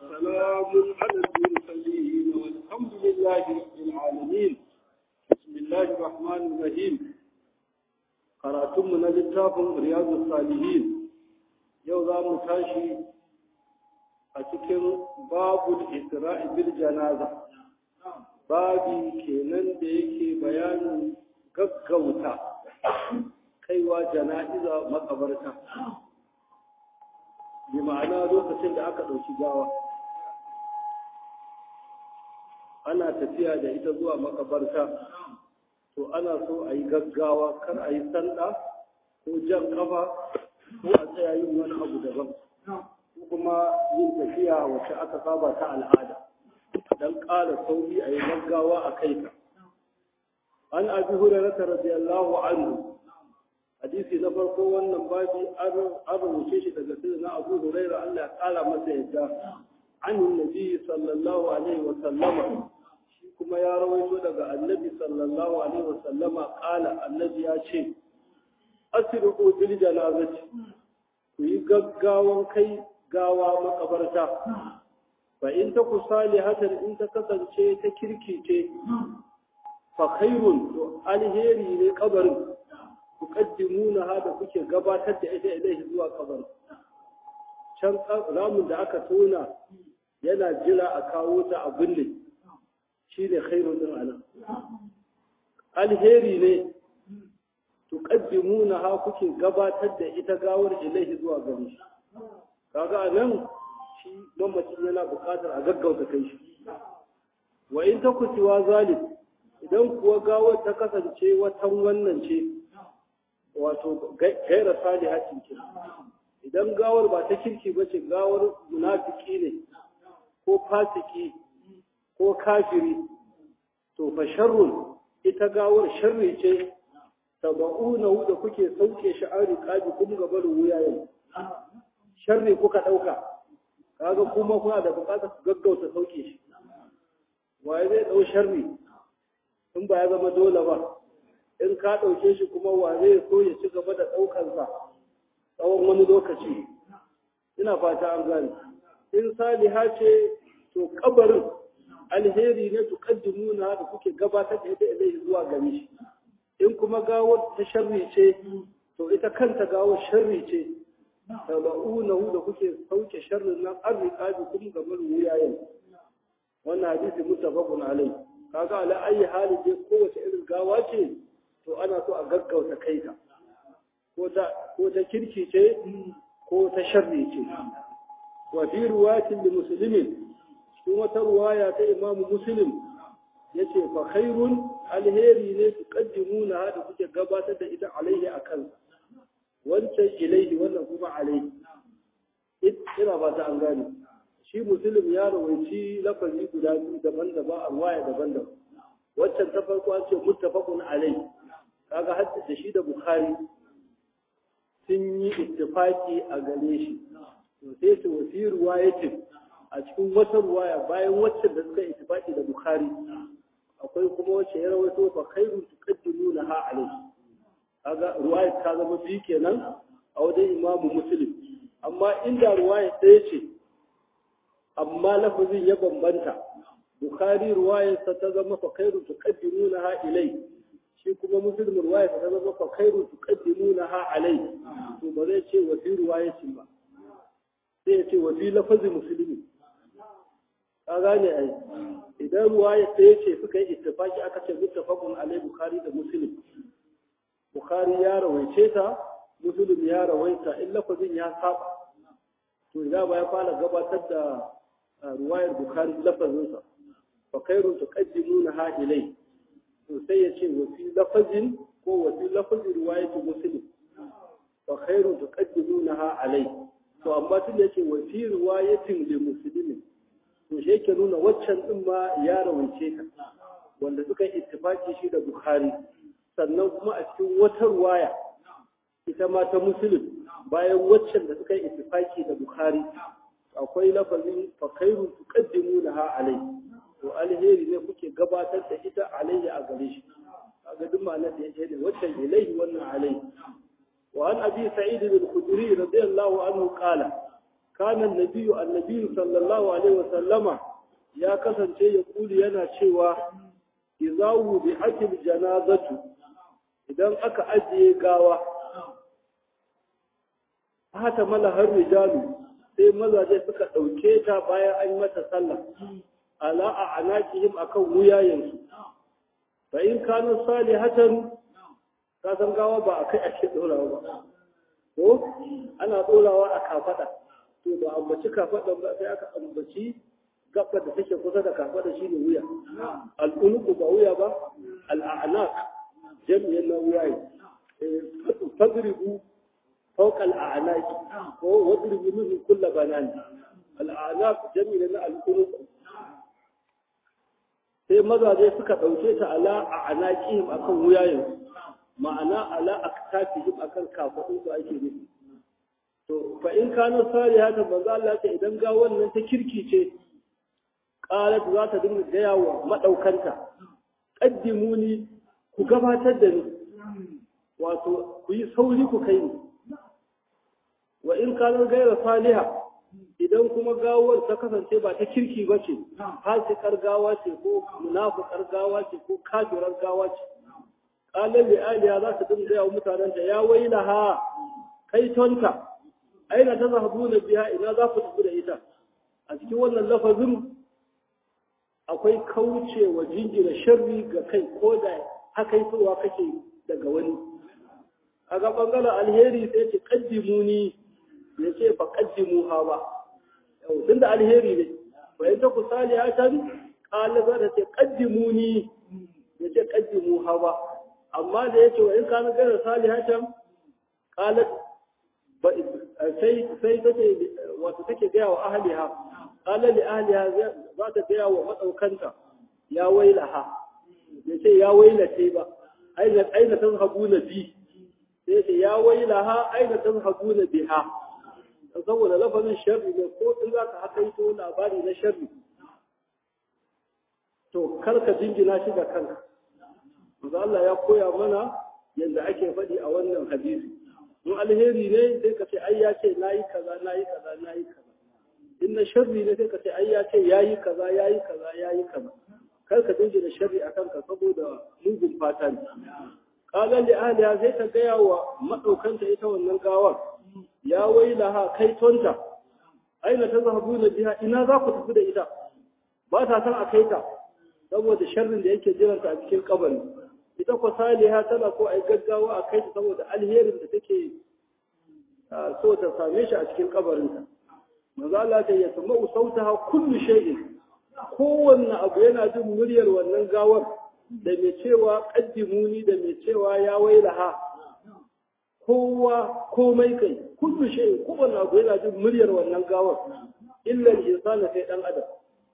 وسلام على المرسلين والحمد لله رب العالمين بسم الله الرحمن الرحيم قرأتم من الكتاب رياض الصالحين يوضا متاشي أتكن باب الإسراء بالجنازة babi kenan da yake bayanin gaggauta kaiwa jana'iza makabarta bi ma'ana lokacin da aka ɗauki gawa ana tafiya da ita zuwa makabarta to ana so a yi gaggawa kar a yi sanda ko jan kafa ko a tsaya yin wani abu daban ko kuma yin tafiya wacce aka saba ta al'ada don ƙara sauri a yi gaggawa a kai ka an abi hurairata radiyallahu anhu hadisi na farko wannan babi an rubuce shi daga sirri na abu huraira Allah ya kala masa yadda an nabi sallallahu alaihi wa sallama shi kuma ya rawaito daga annabi sallallahu alaihi wa sallama kala annabi ya ce asiru bil janazati ku yi gaggawan kai gawa makabarta fa in ta ku salihatan in ta kasance ta kirkice fa khairun to alheri ne kabarin tuqaddimuna hada kuke gabatar da ita ilaihi zuwa kabar can ramin da aka tona yana jira a kawo ta a binne shine khairun din anan alheri ne tuqaddimuna ha kuke gabatar da ita gawar ilaihi zuwa gare shi kaga anan shi mamacin yana buƙatar a gaggauta kai shi wa in takutiwa zalim idan kuwa gawar ta kasance watan wannan ce wato gaira salihatin ce idan gawar ba ta kirki ba ce gawar munafiki ne ko fasiki ko kafiri to fa sharrun ita gawar sharri ce taba'una da kuke sauke shi an riƙabi kuma ga barin wuyayen sharri kuka ɗauka kaga kuma kuna da buƙatar ku gaggauta sauke shi waye zai ɗau sharri in ba ya zama dole ba in ka ɗauke shi kuma wa zai so ya ci gaba da ɗaukansa tsawon wani lokaci ina fata an gane in saliha ce to kabarin alheri ne to kaddimuna da kuke gabatar da ita ilai zuwa gare shi in kuma gawar ta sharri ce to ita kanta gawar sharri ce taba'unahu da kuke sauke sharrin nan an riƙa bi kuma gamar wuyayen wannan hadisi muttafaqun alai kaga ala ayi hali dai kowace irin gawa ce to ana so a gaggauta kai ka ko ta kirki ce ko ta sharri ce wa fi ruwatin li muslimin cikin wata ruwaya ta imamu muslim yace fa khairun alheri ne su qaddimuna da kuke gabatar da ita alaihi akan wancan ilaihi wannan kuma alaihi ina ba ta an gane shi muslim ya rawaici lafazi guda biyu daban-daban a ruwaya daban-daban waccan ta farko an ce muttafaqun alaihi kaga hadda da shi da bukhari sun yi ittifaki a gare shi to sai su wasi ruwayatin a cikin wata ruwaya bayan waccan da suka ittifaki da bukhari akwai kuma wacce ya rawaito fa khairu tuqaddimuna ha alayhi kaga ruwaya ta zama biyu kenan a wajen imamu muslim amma inda ruwaya ɗaya ce amma lafazin ya bambanta bukhari ruwayarsa ta zama fa khairu tuqaddimuna ha ilayhi shi kuma muslim ruwaya ta zama fa khairu tuqaddimunaha alai to ba zai ce wa fi ruwayatin ba sai ya ce wa fi lafazi muslimi ka gane ai idan ruwaya sai ce suka yi ittifaki aka ce muttafaqun alai bukhari da muslim bukhari ya rawaice ta muslim ya rawaita in lafazin ya saba to idan ba ya fara gabatar da ruwayar bukhari lafazinsa fa khairu tuqaddimunaha ilai to sai ya ce wa fi lafazin ko wa fi lafazin riwayatu muslim fa khairu tuqaddimunaha alai to amma tun yake wa fi riwayatin li muslimin to shi yake nuna waccan din ma ya rawaice ta wanda suka ittifaki shi da bukhari sannan kuma a cikin wata riwaya ita ma ta muslim bayan waccan da suka ittifaki da bukhari akwai lafazin fa khairu tuqaddimunaha alai to alheri ne kuke gabatar da ita alayhi a gare shi kaga duk ma'anar da yake da wacce ilaihi wannan alayhi wa an abi sa'id al-khudri radiyallahu anhu qala kana nabiyyu annabiyyu sallallahu alaihi wasallama ya kasance ya kuli yana cewa idza bi akil janazatu idan aka ajiye gawa hata mala har rijalu sai mazaje suka dauke ta bayan an mata sallah ala a anakihim akan wuyayensu fa in kanu salihatan ka san gawa ba akai ake dorawa ba ko ana dorawa a kafada to ba ambaci kafadan ba sai aka ambaci gaba da take kusa da kafada shine wuya al-unuku ba wuya ba al-a'naq jami'in na wuyaye fadribu فوق الأعناق واضرب منه كل بنان الأعناق جميل na الأنق sai mazaje suka ɗauke ta ala a anaƙihim a kan wuyayen ma'ana ala a tafihim a kan kafaɗin su ake nufi to fa in kano sari haka ba za Allah ta idan ga wannan ta kirki ce ƙalat za ta dinga gaya wa maɗaukanta ƙaddimuni ku gabatar da ni wato ku yi sauri ku kai ni wa in kano gaira saliha idan kuma gawar ta kasance ba ta kirki ba ce fasikar gawa ce ko munafukar gawa ce ko kafirar gawa ce qalan li aliya za ta dinga yawa mutanen ta ya waila ha kai tonta aina ta zahabuna biya ina za ku tafi da ita a cikin wannan lafazin akwai kaucewa jinjina sharri ga kai ko da hakaitowa kake daga wani a ga bangaren alheri sai ce kaddimuni ya ce fa kaddimu ha ba tun da alheri ne bayan ta kusali ya can kala za ta ce kaddimuni ya ce kaddimu ha ba amma da ya ce wa in kana gara sali ya can kala sai sai take wato take gaya wa ahliha kala li ahliha za ta gaya wa madaukanta ya wailaha ya ce ya wailace ba aina aina tazhabuna bi sai ce ya wailaha aina tazhabuna biha saboda lafazin sharri ne ko in za ka hakaito labari na sharri to kar ka jingina shi da kanka manzo Allah ya koya mana yadda ake faɗi a wannan hadisi in alheri ne sai ka ce ai ya ce nayi kaza nayi kaza nayi kaza in na sharri ne sai ka ce ai ya ce yayi kaza yayi kaza yayi kaza kar ka jingina sharri a kanka saboda mugun fata ne qala li ahliha sai ta gaya wa madaukanta ita wannan gawar ya wailaha kai tonta aina ta zahabu na biha ina za ku tafi da ita ba ta san a kai ta saboda sharrin da yake jiranta a cikin kabari ita ko saliha tana ko ai gaggawa a kai ta saboda alherin da take so ta same shi a cikin kabarinta manzo Allah ta ya sama sautaha kullu shay'in kowanne abu yana jin muryar wannan gawar da mai cewa qaddimuni da mai cewa ya wailaha kowa komai kai kullu shay kowanne abu yana jin muryar wannan gawar illa insana sai dan adam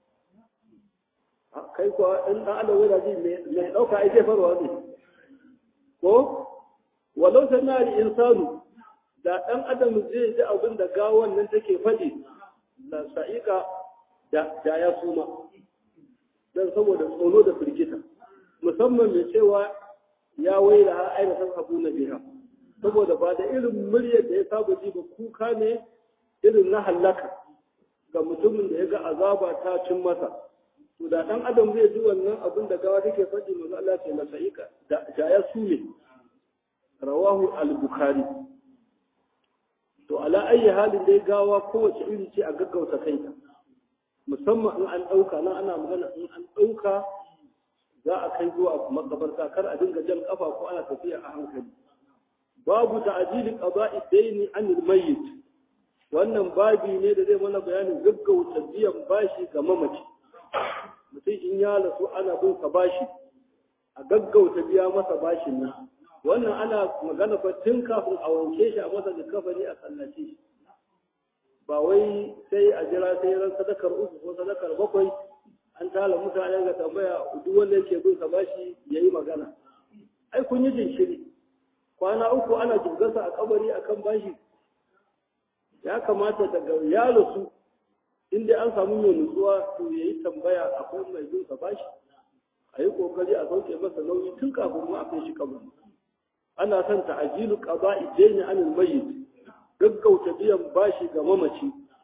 kai ko in dan adam yana ji mai dauka ai zai farwa ne ko walau sanna al insanu da dan adam zai ji abin da gawan nan take faɗi la sa'ika da da ya suma dan saboda tsoro da firgita musamman mai cewa ya waila ha aina san abu na biha saboda ba da irin muryar da ya saba ji ba kuka ne irin na hallaka ga mutumin da ya ga azaba ta cin masa to da dan adam zai ji wannan abin da gawa take faɗi manzo Allah ce na sa'ika da ya sume rawahu al-bukhari to ala ayi halin dai gawa kowace iri ce a gaggauta kaita musamman in an ɗauka nan ana magana in an ɗauka za a kai zuwa makabarta kar a dinga jan kafa ko ana tafiya a hankali babu ta'jili qada'i daini anil mayyit wannan babi ne da zai mana bayanin gaggauta biyan bashi ga mamaci mutum in ya rasu ana bin ka bashi a gaggauta biya masa bashin nan wannan ana magana fa tun kafin a wanke shi a masa da kafani a sallace shi ba wai sai a jira sai ran sadakar uku ko sadakar bakwai an tala mutane ga tambaya duk wanda yake bin ka bashi yayi magana ai kun yi jinshiri kwana uku ana jirgarsa a kabari akan bashi ya kamata daga ya rasu inda an samu mai nutsuwa to yayi tambaya akwai mai bin ka bashi a yi kokari a sauke masa nauyi tun kafin mu a kai shi kabari ana son ta'ajilu qada'i dayni anil mayyit gaggauta biyan bashi ga mamaci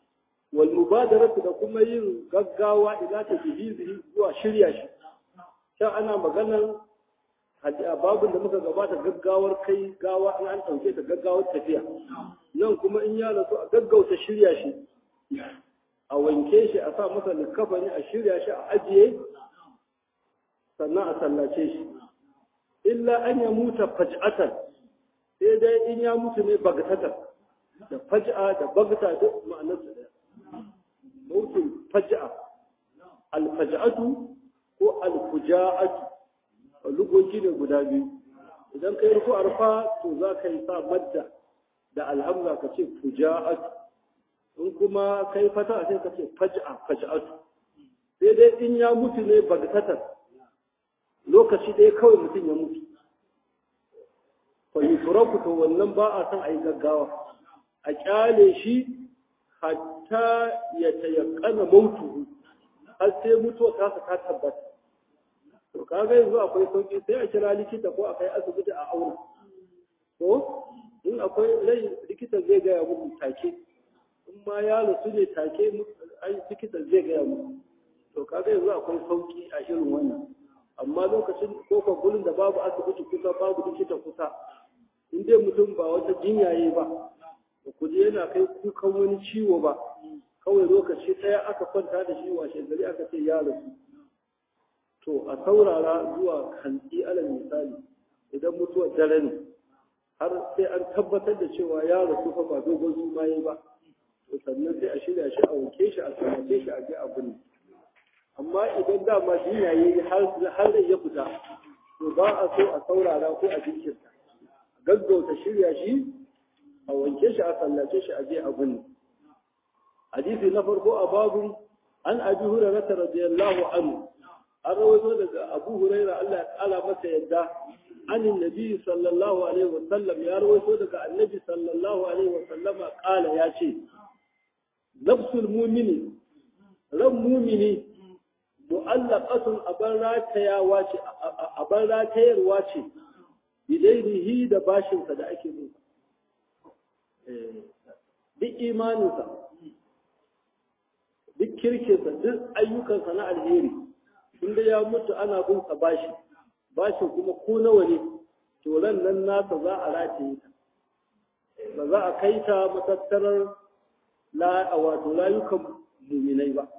wal mubadaratu da kuma yin gaggawa ila ta jihizi zuwa shirya shi shan ana maganar a babin da muka gabata gaggawar kai gawa in an ɗauke ta gaggawar tafiya nan kuma in ya rasu a gaggauta shirya shi a wanke shi a sa masa likafani a shirya shi a ajiye sannan a sallace shi illa an ya muta faj'atan sai dai in ya mutu ne bagtatan da faj'a da bagta duk ma'anar su daya mautin faj'a alfaj'atu ko alfuja'atu lugogi ne guda biyu idan kai ruku arfa to za ka yi sa madda da alhamza ka ce fuja'atu in kuma kai fata sai ka ce faj'a faj'atu sai dai in ya mutu ne bagtatan lokaci ɗaya kawai mutum ya mutu fa yusraku to wannan ba a san a yi gaggawa a kyale shi hatta ya tayakkana mautuhu har sai mutuwa ta ta tabbata to kaga yanzu akwai sauki sai a kira likita ko a kai asibiti a auna ko in akwai rai likita zai gaya muku take in ma ya rasu ne take likita zai gaya muku to kaga yanzu akwai sauki a irin wannan amma lokacin ko gurin da babu asibiti kusa babu likita kusa in dai mutum ba wata jinyaye ba ba ku je yana kai kukan wani ciwo ba kawai lokaci ɗaya aka kwanta da shi washe gari aka ce ya rasu to a saurara zuwa hantsi alal misali idan mutuwar dare ne har sai an tabbatar da cewa ya rasu fa ba dogon suma yi ba to sannan sai a shirya shi a wanke shi a sanace shi a je a binne amma idan dama jinya yi har zai ya fita to ba a so a saurara ko a jinkirta gaggauta shirya shi a wanke shi a sallace shi a je a binne hadisi na farko a babu an abi hurairah radiyallahu anhu an rawaito daga abu huraira Allah ya kala masa yadda anin nabi sallallahu alaihi wa sallam ya rawaito daga annabi sallallahu alaihi wa sallama kala ya ce nafsul mumini ran mumini mu'allaqatun aban ratayawa ce aban ratayarwa ce bidairihi da bashinsa da ake bin duk imaninsa duk kirkinsa duk ayyukansa na alheri inda ya mutu ana bin sa bashi bashin kuma ko nawa ne to ran nan nasa za a rataye ta ba za a kai ta matattarar la wato layukan muminai ba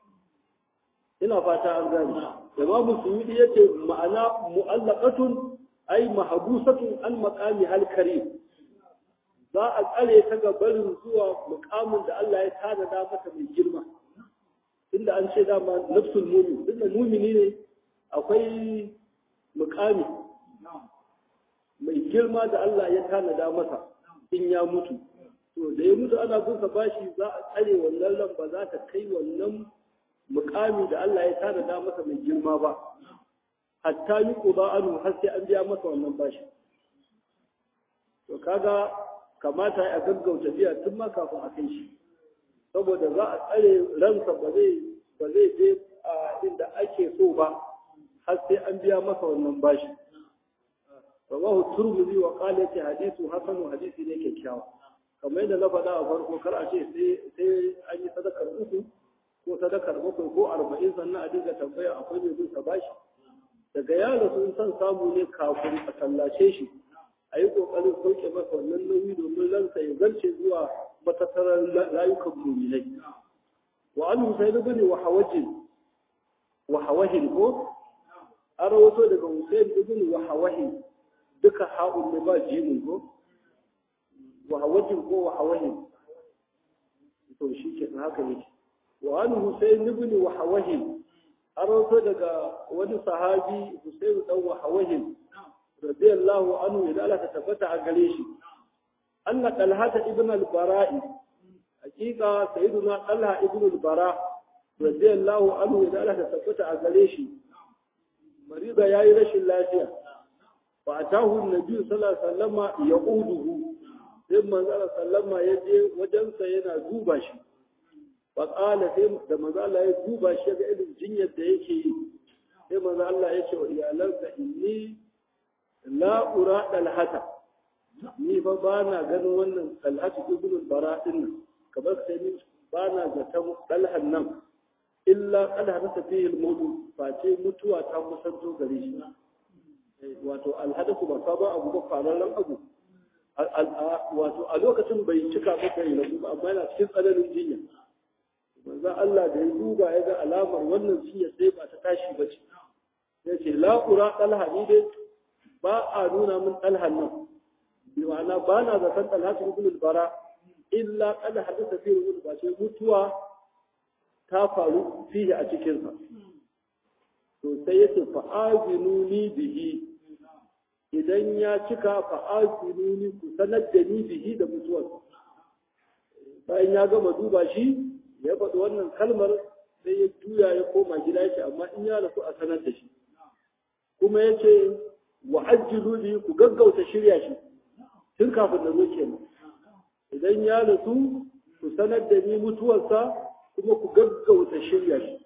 ina fata an gani imamu suyudi yace ma'ana mu'allaqatun ay mahbusatun an maqami hal karim za a tsare ta ga barin zuwa mukamin da Allah ya tanada mata mai girma inda an ce dama nafsul mumin inda mumini ne akwai mukami mai girma da Allah ya tanada masa in ya mutu to da ya mutu ana bin sa bashi za a tsare wannan ran ba za ta kai wannan mukami da Allah ya tanada masa mai girma ba hatta yi quba anu har sai an biya masa wannan bashi to kaga kamata a gaggauta biya tun ma kafin a kai shi saboda za a tsare ransa ba zai ba zai je a inda ake so ba har sai an biya masa wannan bashi rawahu turmuzi wa qala ta hadithu hasanu hadisi ne kyakkyawa kamar yadda na faɗa a farko kar a ce sai sai an yi sadakar uku ko sadakar bakwai ko arba'in sannan a dinga tambaya akwai mai bin bashi daga yaro sun san samu ne kafin a sallace shi a yi ƙoƙarin sauke masa wannan nauyi domin ransa ya zarce zuwa matattarar rayukan muminai wa an husain ibn wa hawajin wa hawahin ko an rawato daga husain ibn wa hawahin duka ha'un ne ba jimin ko wa hawajin ko wa hawahin to shi ke haka yake wa an husain ibn wa hawahin an rawato daga wani sahabi husain dan wa hawahin radiyallahu anhu idan Allah ta tabbata a gare shi anna talhata ibn al-bara'i hakika sayyiduna talha ibn al-bara radiyallahu anhu idan Allah ta tabbata a gare shi marida yayi rashin lafiya fa atahu an-nabi sallallahu alaihi wasallama yaquduhu sai manzo Allah sallama ya je wajensa yana duba shi fa qala sai da manzo Allah ya duba shi ga irin jinyar da yake yi sai manzo Allah ya ce wa iyalansa inni la ura dalhata ni fa ba na ganin wannan dalhatu ibn bara din nan kamar sai ni ba na zaton ɗalhan nan illa ƙalha na tafiyar mutu face mutuwa ta kusanto gare shi wato alhadasu ba sabon abu ba fararren abu wato a lokacin bai cika maka yi rabu ba amma yana cikin tsananin jinya manzan Allah da ya duba ya ga alamar wannan jinya sai ba ta tashi ba ce ya ce la'ura ɗalha ni dai ba a nuna min ɗalhan nan bi ma'ana ba na zaton ɗalha su rubulul bara illa kada hadisa fi rubul ba ce mutuwa ta faru fiye a cikinsa to sai ya ce fa'azinu ni bihi idan ya cika fa'azinu ni ku sanar da ni bihi da mutuwar bayan ya gama duba shi ya faɗi wannan kalmar sai ya juya ya koma gida shi amma in ya rasu a sanar da shi kuma ya ce wa ajjilu li ku gaggauta shirya shi tun kafin da zo kenan idan ya rasu ku sanar da ni mutuwarsa kuma ku gaggauta shirya shi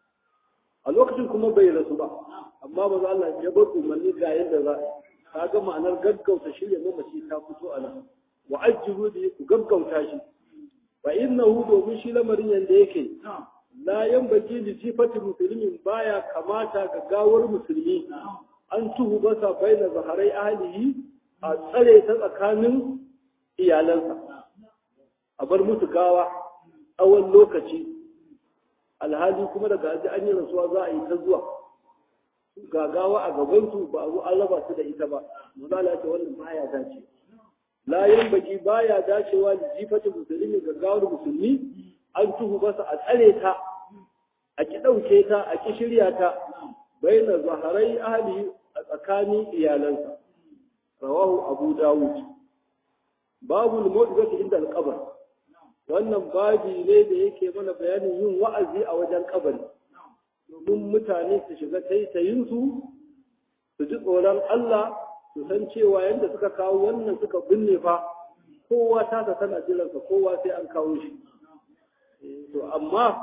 a lokacin kuma bai rasu ba amma ba za Allah ya bar umarni ga yadda za ka ga ma'anar gaggauta shirya mamaci ta fito a nan wa ajjilu li ku gaggauta shi fa innahu domin shi lamarin yanda yake la yanbaghi li sifati muslimin baya kamata ga gawar musulmi an tuhu basa baina zaharai ahlihi a tsare ta tsakanin iyalansa a bar musu gawa tsawon lokaci alhali kuma daga aji an yi rasuwa za a yi ta zuwa ga gawa a gabansu ba a zo an raba su da ita ba mazala ce wannan baya dace la baki baya dacewa da jifatin musulmi ga gawar musulmi an tuhu basa a tsare ta a ki ɗauke ta a ki shirya ta baina zaharai ahli a tsakanin iyalansa rawahu abu dawud babu al-mu'jizati inda al-qabr wannan babi ne da yake mana bayanin yin wa'azi a wajen kabari domin mutane su shiga taitayin su su ji tsoron Allah su san cewa yadda suka kawo wannan suka binne fa kowa ta ta tana jiransa kowa sai an kawo shi to amma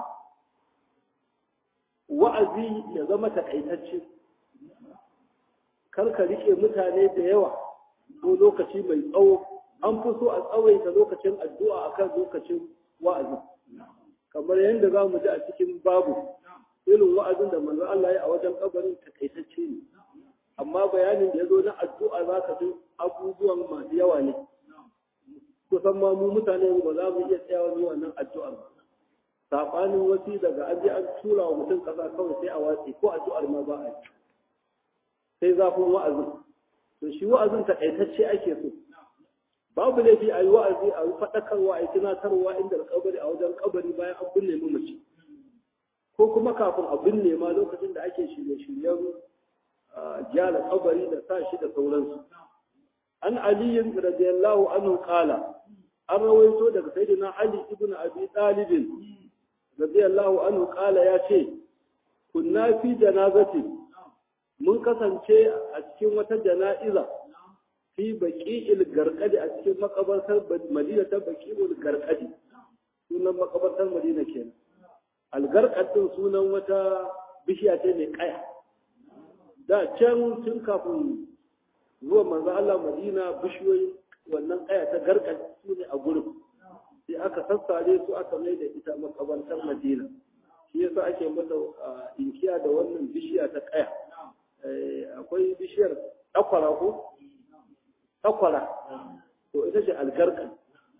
wa'azi ya zama takaitacce kar ka rike mutane da yawa ko lokaci mai tsawo an fi so a tsawaita lokacin addu'a akan lokacin wa'azi kamar yadda za mu ji a cikin babu irin wa'azin da manzo Allah ya a wajen kabarin takaitacce ne amma bayanin da ya zo na addu'a za ka ji abubuwan masu yawa ne kusan ma mu mutane ba za mu iya tsayawa mu wannan addu'ar ba sabanin wasi daga an je an tura wa mutum kasa kawai sai a watsi ko addu'ar ma ba a yi sai zafin wa'azin to shi wa'azin takaitacce ake so babu laifi a yi wa'azi a yi faɗakarwa a yi tunatarwa inda kabari a wajen kabari bayan an binne mamaci ko kuma kafin a binne ma lokacin da ake shirye-shiryen gyara kabari da sa shi da sauransu an aliyin radiyallahu anhu qala an rawaito daga sayyidina ali ibn abi talib radiyallahu anhu qala ya ce kunna fi janazati mun kasance a cikin wata jana'iza fi baqi'il garqadi a cikin makabartar madina ta baqi'ul garqadi sunan makabartar madina kenan algarqad din sunan wata bishiya ce mai kaya da can tun kafin zuwa manzo Allah Madina bishiyoyi wannan kaya ta garqad su ne a gurin sai aka sassare su aka mai da ita makabartar Madina shi yasa ake mata inkiya da wannan bishiya ta kaya akwai bishiyar takwara ko takwara to ita ce algarqad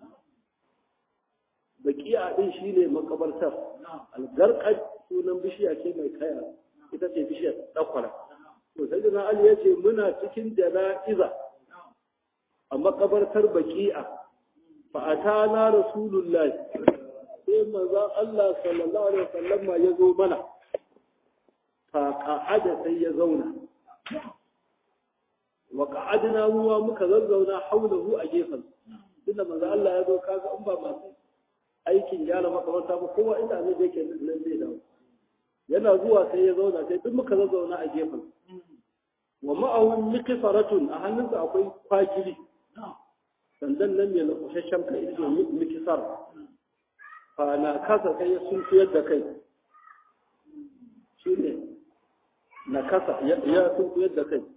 bakiya din shine makabartar algarqad sunan bishiya ce mai kaya ita ce bishiyar takwara to sai da Ali ya ce muna cikin jana'iza a makabartar baki'a fa atana rasulullahi sai manzo Allah sallallahu alaihi wasallam ya zo mana fa qa'ada sai ya zauna wa qa'adna muwa muka zazzauna haulahu a gefen tunda manzo Allah ya zo kaga in ba masu aikin gyara makabarta ba kowa inda zai yake nan zai dawo yana zuwa sai ya zauna sai duk muka zazzauna a gefen wa ma'ahu mikisaratun a hannunsa akwai kwagiri sandan nan mai lakushashen kai ita mikisar fa na kasa sai ya sunkuyar da kai shi ne na kasa ya sunkuyar da kai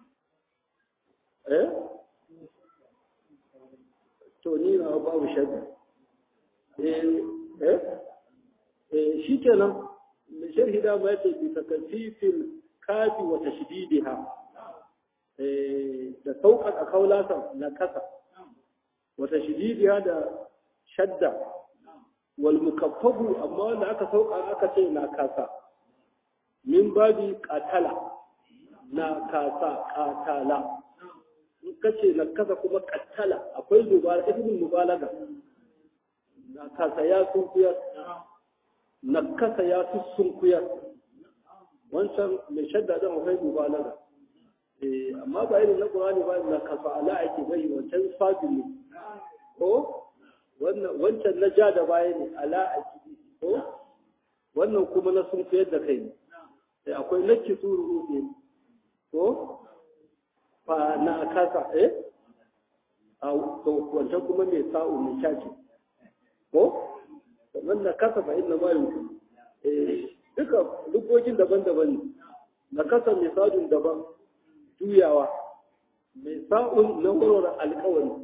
eh to ni na babu shadda eh eh eh shikenan sharhi da ma yace bi takfifil kafi wa tashdidiha eh da sauƙaƙa kaulatan na kasa wa tashdidiha da shadda wal mukaffafu amma wanda aka sauka aka ce na kasa min babi qatala na kasa qatala in kace na kasa kuma qatala akwai dubara ibn mubalaga na kasa ya sunkuya na kasa ya sunkuya wancan mai shadda da akwai mubalaga eh amma ba irin na qur'ani ba na kasa ala ake bai wancan sabi ne ko wancan na ja da baya ne ala a ciki ko wannan kuma na sun koyar da kai ne akwai nakki suru ne ko fa na kasa eh a wancan kuma mai sa'u mai caci ko sannan na kasa fa inna ma yau eh duka dukkokin daban-daban ne na kasa mai sa'un daban juyawa mai sa'un na warware alkawari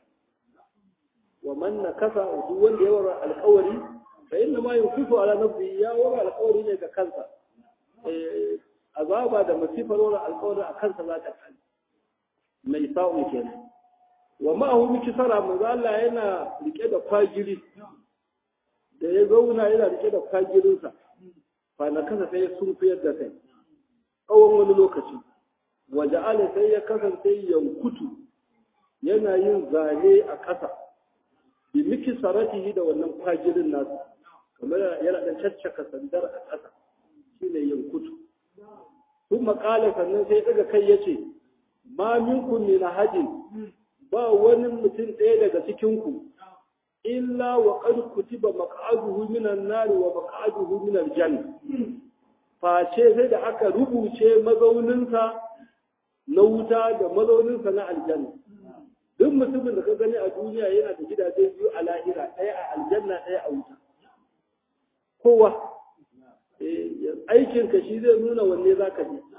wa man nakasa duk wanda ya wara alƙawari fa inna ma yunfisu ala nafsi ya wara alƙawari ne ga kansa eh azaba da masifar wara alƙawari a kansa za ta kai mai sa'u kenan wa ma hu miki sara manzo Allah yana rike da kwagiri da ya zauna yana rike da kwagirinsa fa na kasa sai sun fiyar da kai tsawon wani lokaci wa ja'ala sai ya kasance yankutu yana yin zane a ƙasa bi miki saratihi da wannan kwagirin nasu kamar yana dan caccaka sandar a ƙasa shine yankutu sun makala sannan sai daga kai yace ma minkum min hajin ba wani mutum ɗaya daga cikin ku illa wa qad kutiba maq'aduhu minan nar wa maq'aduhu minal janna face sai da aka rubuce mazauninsa na wuta da mazauninsa na aljanna duk mutumin da ka gani a duniya yana da gidaje biyu a lahira ɗaya a aljanna ɗaya a wuta kowa aikinka shi zai nuna wanne za ka je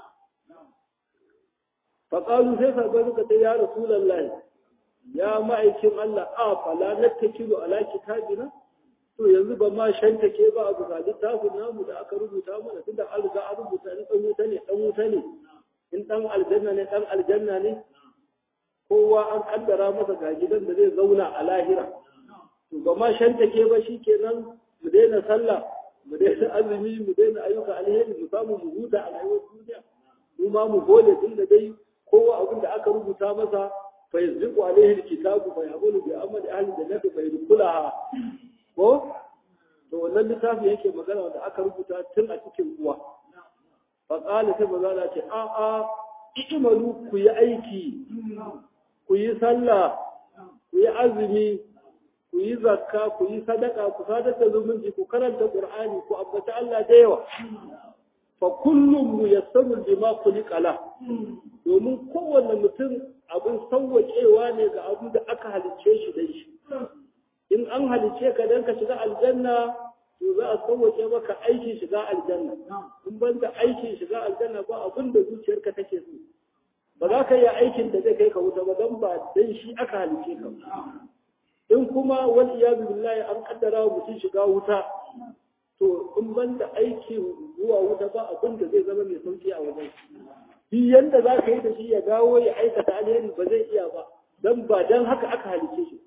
faƙalu sai sabon suka ce ya rasulallahi ya ma'aikin Allah a fala na ta kilo ala kitabina to yanzu ba ma shanta ke ba a bisa littafin namu da aka rubuta mana tunda an riga an rubuta ni ɗan wuta ne ɗan wuta ne in ɗan aljanna ne ɗan aljanna ne kowa an kaddara masa ga gidan da zai zauna a lahira to ba ma shanta ke ba shi kenan mu daina sallah mu daina azumi mu daina ayyuka alheri mu samu mu huta a rayuwar duniya mu ma mu gode tun da dai kowa abin da aka rubuta masa fa yazdiqu alaihi alkitabu fa yaqulu bi amali ahli jannati fa yadkhulaha ko to wannan littafi yake magana da aka rubuta tun a cikin uwa fa qala sai maza ce a a imalu ku yi aiki ku yi sallah ku yi azumi ku yi zakka ku yi sadaka ku sadaka zumunci ku karanta qur'ani ku ambata Allah da yawa fa kullum muyassaru bima khuliqa la domin kowanne mutum abin sauwaƙewa ne ga abin da aka halicce shi da shi in an halicce ka dan ka shiga aljanna to za a sauwaƙe maka aikin shiga aljanna in ban da aikin shiga aljanna ba abin da zuciyarka take so ba za ka yi aikin da zai kai ka wuta ba don ba dan shi aka halicce ka in kuma wani iyadu billahi an kaddara wa mutum shiga wuta to in ban da aikin zuwa wuta ba abin da zai zama mai sauki a wajen shi yanda za ka yi da shi ya dawo ya aikata alheri ba zai iya ba dan ba dan haka aka halice shi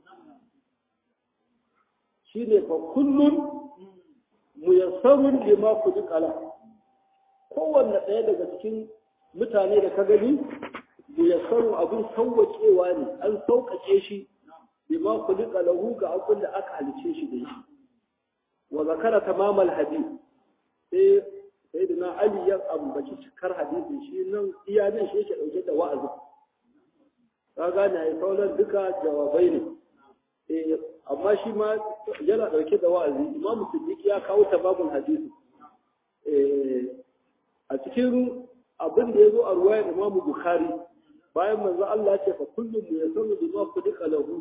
shi ne fa kullum muyassarun lima kala. kowanne ɗaya daga cikin mutane da ka gani muyassarun abin sauwaƙewa ne an sauƙaƙe shi lima khuliqa lahu ga abin da aka halice shi da shi wa zakara tamamal hadith sai sayyidina ali ya ambaci cikar hadisin shi nan iya nan shi yake dauke da wa'azi ka gane ai sauran duka jawabai ne eh amma shi ma yana dauke da wa'azi imamu siddiq ya kawo tababul hadisi eh a cikin abin da yazo a ruwayar imamu bukhari bayan manzo Allah ya ce fa kullum yasalu bima khuliqa lahu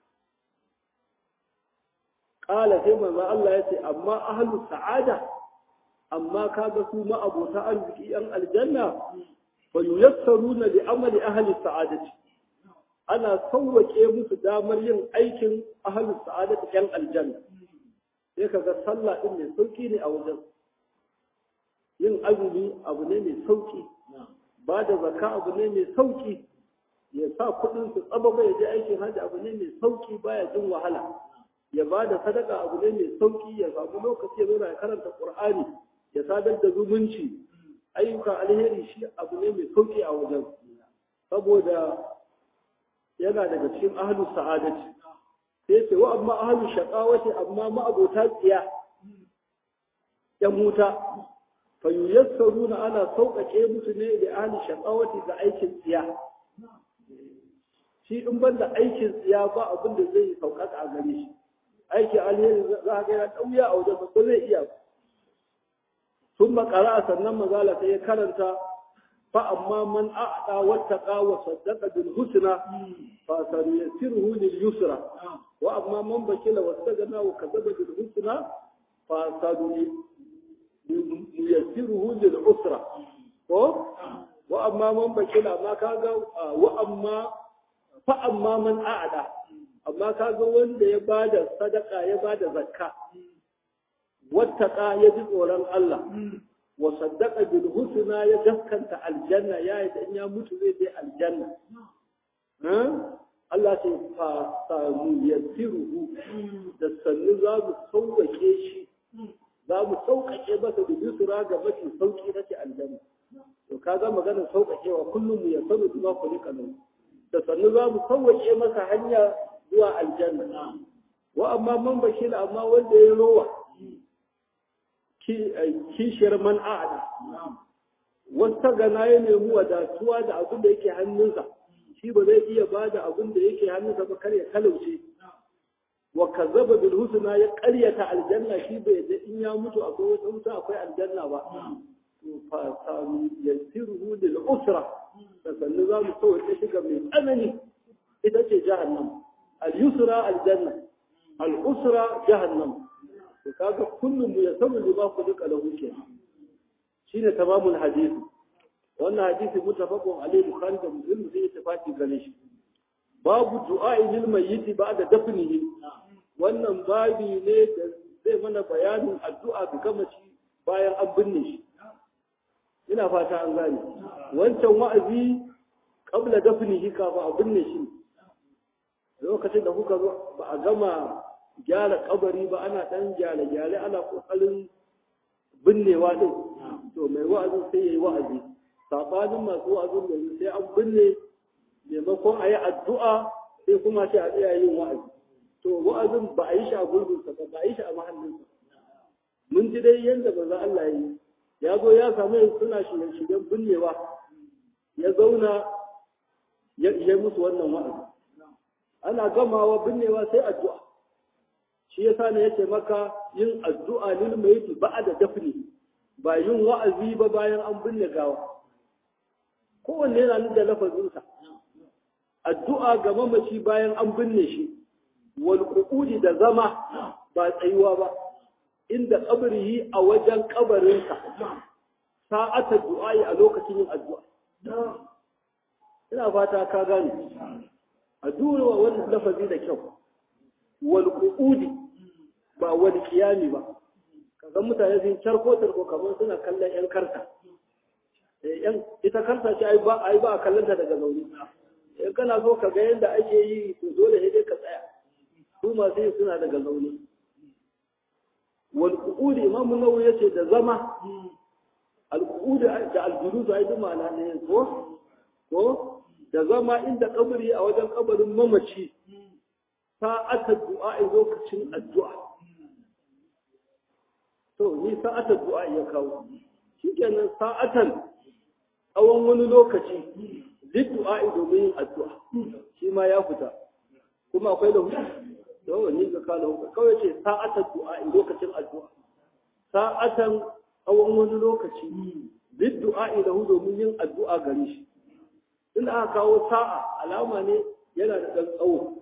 Ƙala sai manzo Allah ya ce, amma ahlu sa'ada, amma kaga su ma'abota arziki ‘yan aljanna, ba yuyassaru na da amali ahli sa'adati. Ana sauwaƙe musu damar yin aikin ahli sa'adati ‘yan aljanna. sai ka ga sallah din mai sauki ne a wajen yin azumi abu ne mai sauki ba da zakka abu ne mai sauki ya sa kuɗin su tsaba ya je aikin hajji abu ne mai sauki baya jin wahala ya ba da sadaka abu ne mai sauki ya samu lokaci ya zauna ya karanta qur'ani ya sadar da zumunci ayyukan alheri shi abu ne mai sauki a wajen saboda yana daga cikin ahlus sa'adati sai ce wa amma ahlus shaqawati amma ma'abota tsiya yan wuta fa yuyassaruna ana sauƙaƙe musu ne da ahli shaqawati ga aikin tsiya shi in ban da aikin tsiya ba abin da zai sauƙaƙa a gare shi aiki alheri za a ga ya ɗauya a wajen ba zai iya ba sun makara sannan mazala sai ya karanta fa amma man a'da wattaqa wa saddaqa bil husna fa sanuyassiruhu lil yusra wa amma man bakila wastaghna wa kadzaba bil husna fa sanuyassiruhu lil usra ko wa amma man bakila ma kaga wa amma fa amma man a'da amma kaga wanda ya bada sadaka ya bada zakka wattaka ya ji tsoron Allah wa saddaqa bil husna ya gaskanta aljanna ya yi dan ya mutu zai je aljanna Allah ce fa samu yasiruhu da sannu za mu sauƙaƙe shi za mu sauƙaƙe masa da yusra ga mafi sauƙi na ce aljanna to kaga maganar sauƙaƙewa kullum mu ya sanu kuma ku rika nan da sannu za mu sauƙaƙe masa hanya zuwa aljanna wa amma man bashir amma wanda ya rowa kishiyar man a'ada wata gana ya nemi wadatuwa da abin da yake hannunsa shi ba zai iya ba da abin da yake hannunsa ba kar ya talauce wa kazzaba bil husna ya qaryata aljanna shi bai da in ya mutu akwai wata wuta akwai aljanna ba to fa sami yasiruhu lil usra da sannu za mu sauke shi ga mai tsanani ita ce jahannam al yusra aljanna al usra jahannam to kaga kullum mu yasamu lima ku duka lahu kenan shine tamamul hadisi wannan hadisi mutafaqun alayhi bukhari da muslim zai tafaki gane shi babu du'a'i lil mayyit ba'da dafnihi wannan babi ne da zai mana bayanin addu'a ga gamaci bayan an binne shi ina fata an gane wancan wa'azi qabla dafnihi kafa a binne shi lokacin da kuka zo ba a gama gyara kabari ba ana dan gyale-gyale ana kokarin binnewa din to mai wa'azi sai yayi wa'azi sabanin masu wa'azin da sai an binne maimakon a yi addu'a sai kuma sai a tsaya yin wa'azi to wa'azin ba a yi shi a gurbinsa ba ba a yi shi a mahallinsa mun ji dai yadda ba za Allah yi ya zo ya samu yin suna shirye-shiryen binnewa ya zauna ya yi musu wannan wa'azi ana gamawa binnewa sai addu'a shi yasa ne yace maka yin addu'a lil mayyit ba'da dafni ba yin wa'azi ba bayan an binne gawa kowanne yana nan da lafazinsa addu'a ga mamaci bayan an binne shi wal qu'udi da zama ba tsayuwa ba inda kabrihi a wajen kabarinsa sa'ata du'a'i a lokacin yin addu'a ina fata ka gane addu'a wannan lafazi da kyau wal qu'udi ba wal qiyami ba kaga mutane sun charko tarko kamar suna kallon yan karta yan ita karta ce ai ba ai ba kallon ta daga zaune in kana so ka ga yadda ake yi to dole sai dai ka tsaya su masu yi suna daga zaune wal qu'udi imam nawawi yace da zama al qu'udi da al julus ai duk ma'ana ne ko ko da zama inda kabari a wajen kabarin mamaci sa'atar du'a lokacin addu'a to ni sa'atar du'a ya kawo shikenan sa'atan tsawon wani lokaci duk du'a domin yin addu'a shi ma ya fita kuma akwai da hutu da wani ga kala hutu kawai ce sa'atar du'a lokacin addu'a sa'atan tsawon wani lokaci duk du'a da hu domin yin addu'a gare shi in aka kawo sa'a alama ne yana da ɗan tsawo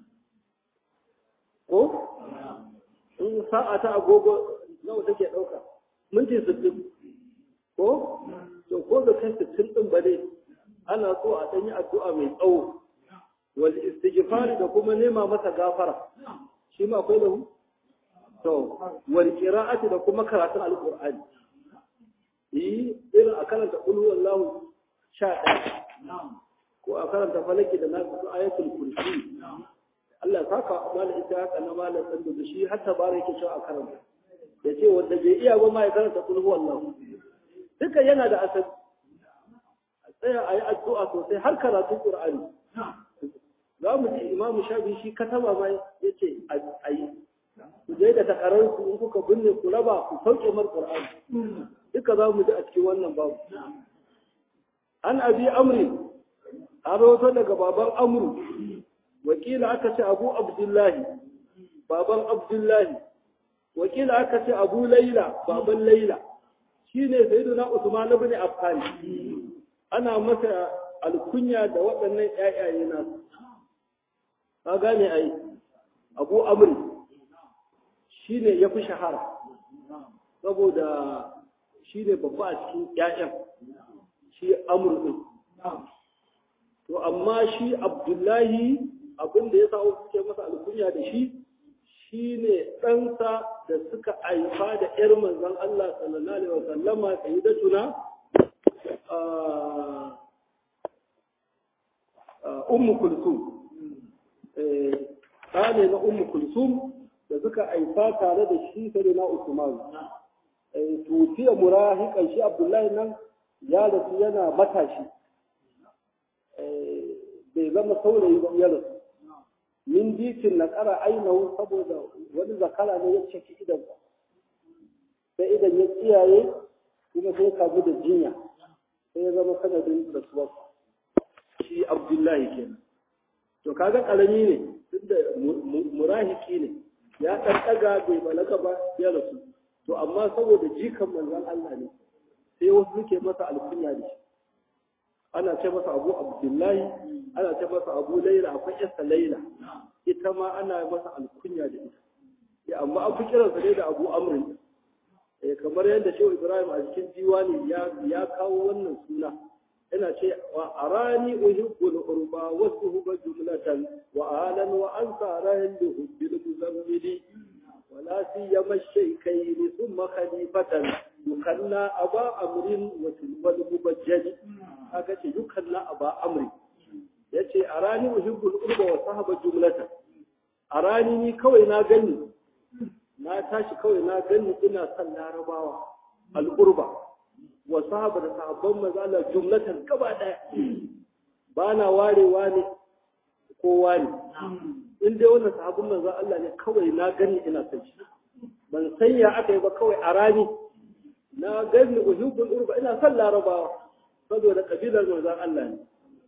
ko in sa'a ta agogo nawa take ɗauka minti sittin ko to ko da kai sittin ɗin ba dai ana so a ɗan yi addu'a mai tsawo wal istighfari da kuma nema masa gafara shi ma akwai lahu to wal qira'ati da kuma karatun alqur'ani yi irin a karanta qul huwallahu sha ɗaya ko a karanta falaki da na ayatul kursi Allah saka mala ita haka na mala dan da shi har tabara yake cewa a karanta ya ce wanda bai iya ba ma ya karanta qul huwallahu duka yana da asali a tsaya a yi addu'a sosai har karatun qur'ani za mu ji imamu shafi shi kataba ma ya ce a yi ku je da takararsu in kuka binne ku raba ku sauke mar qur'ani duka za mu ji a cikin wannan babu an abi amri a rawato daga baban amru wakila aka ce abu abdullahi baban abdullahi wakila aka ce abu laila baban laila shine sayyiduna usman ibn affan ana masa alkunya da waɗannan ƴaƴaye nasu ka gane ai abu amri shine yafi shahara saboda shine babba a cikin ƴaƴan shi amur din to amma shi abdullahi abin da ya sa suke masa alkunya da shi shine ɗansa da suka haifa da ƴar manzon Allah sallallahu alaihi wasallama sayyidatuna ummu kulsum ɗane na ummu kulsum da suka haifa tare da shi sai na usman tufiya murahikan shi abdullahi nan ya rasu yana matashi bai zama saurayi ba ya rasu min dikin na ƙara ainihu saboda wani zakara ne ya ciki idan sai idan ya tsiyaye kuma sai kamu da jinya sai ya zama sanadin rasuwar shi abdullahi kenan to kaga ƙarami ne tunda murahiki ne ya ɗan ɗaga bai balaga ba ya rasu to amma saboda jikan manzon Allah ne sai wasu suke masa alkunya da shi ana ce masa abu abdullahi ana ce masa abu laila akwai yasa laila ita ma ana masa alkunya da ita ya amma an fi kiransa ne da abu amrin eh kamar yadda shehu ibrahim a cikin diwani ya ya kawo wannan suna yana ce wa arani uhibbul urba wasu huba jumlatan wa alan wa ansara li hubbil muzammili ولا سيما الشيخين ثم خليفة يكنى أبا أمر والمبجل هكذا يكنى أبا أمر yace a rani uhibbul urba wa sahaba jumlatan a rani ni kawai na gani na tashi kawai na gani ina son larabawa al'urba wa sahaba da sahabban manzo Allah jumlatan gaba daya ba na warewa ne kowa ne in dai wannan sahabin manzon Allah ne kawai na gani ina son shi ban san ya aka yi ba kawai a rani na gani uhibbul urba ina son larabawa saboda kabilar manzon Allah ne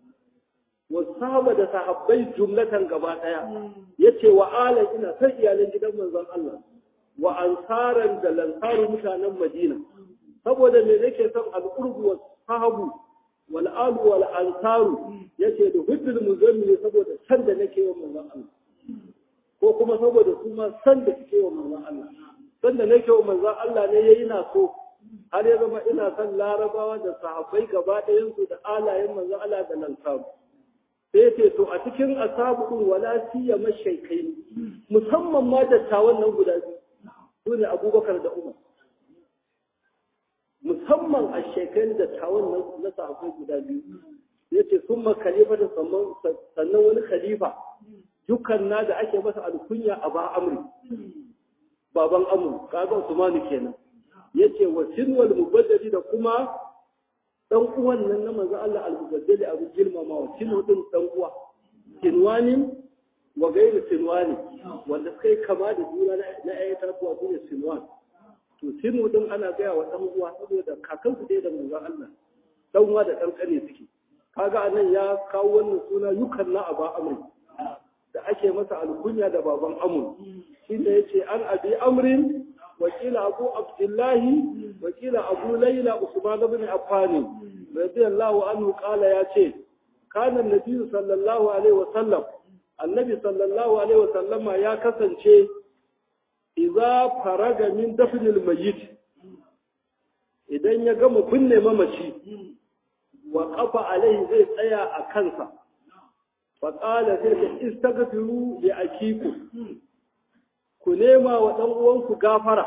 wa sahaba da sahabbai jumlatan gaba daya yace wa ala ina son iyalan gidan manzon Allah wa ansaran da lansaru mutanen Madina saboda me nake son al-urbu wa sahabu wal alu wal ansaru yace da huddul muzammil saboda san da nake wa manzon Allah ko kuma saboda su ma san da suke wa manzon Allah san da nake wa manzon Allah ne yayi na so har ya zama ina son larabawa da sahabbai gaba ɗayan su da alayen manzon Allah da lansaru sai ce to a cikin asabun wala siya mashaikai musamman ma dattawan nan guda biyu su ne abubakar da umar musamman a shekai dattawan nan na sahabbai guda biyu ya ce sun ma khalifa da sannan wani khalifa dukkan na da ake masa alkunya a ba amri baban amur kaga usmanu kenan ya ce wa sinwal mubaddali da kuma dan uwan nan na manzo Allah al-mubaddali abu girmamawa sinu din dan uwa sinwanin wa gairu sinwani wanda suka yi kama da juna na ayyata tuwa su ne sinwan to sinu din ana gaya wa dan uwa saboda kakan su da manzo Allah dan uwa da dan kane suke kaga anan ya kawo wannan suna yukan na aba amri da ake masa alkunya da baban amur shine yace an abi amrin وكيل أبو عبد الله وكيل أبو ليلى عثمان بن عفان رضي الله عنه قال يا شيخ كان النبي صلى الله عليه وسلم النبي صلى الله عليه وسلم يا كسن شيء إذا فرغ من دفن الميت idan ya gama binne mamaci wa kafa alaihi zai tsaya a kansa fa qala sai ka istaghfiru li akiku ku nema wa ɗan uwanku gafara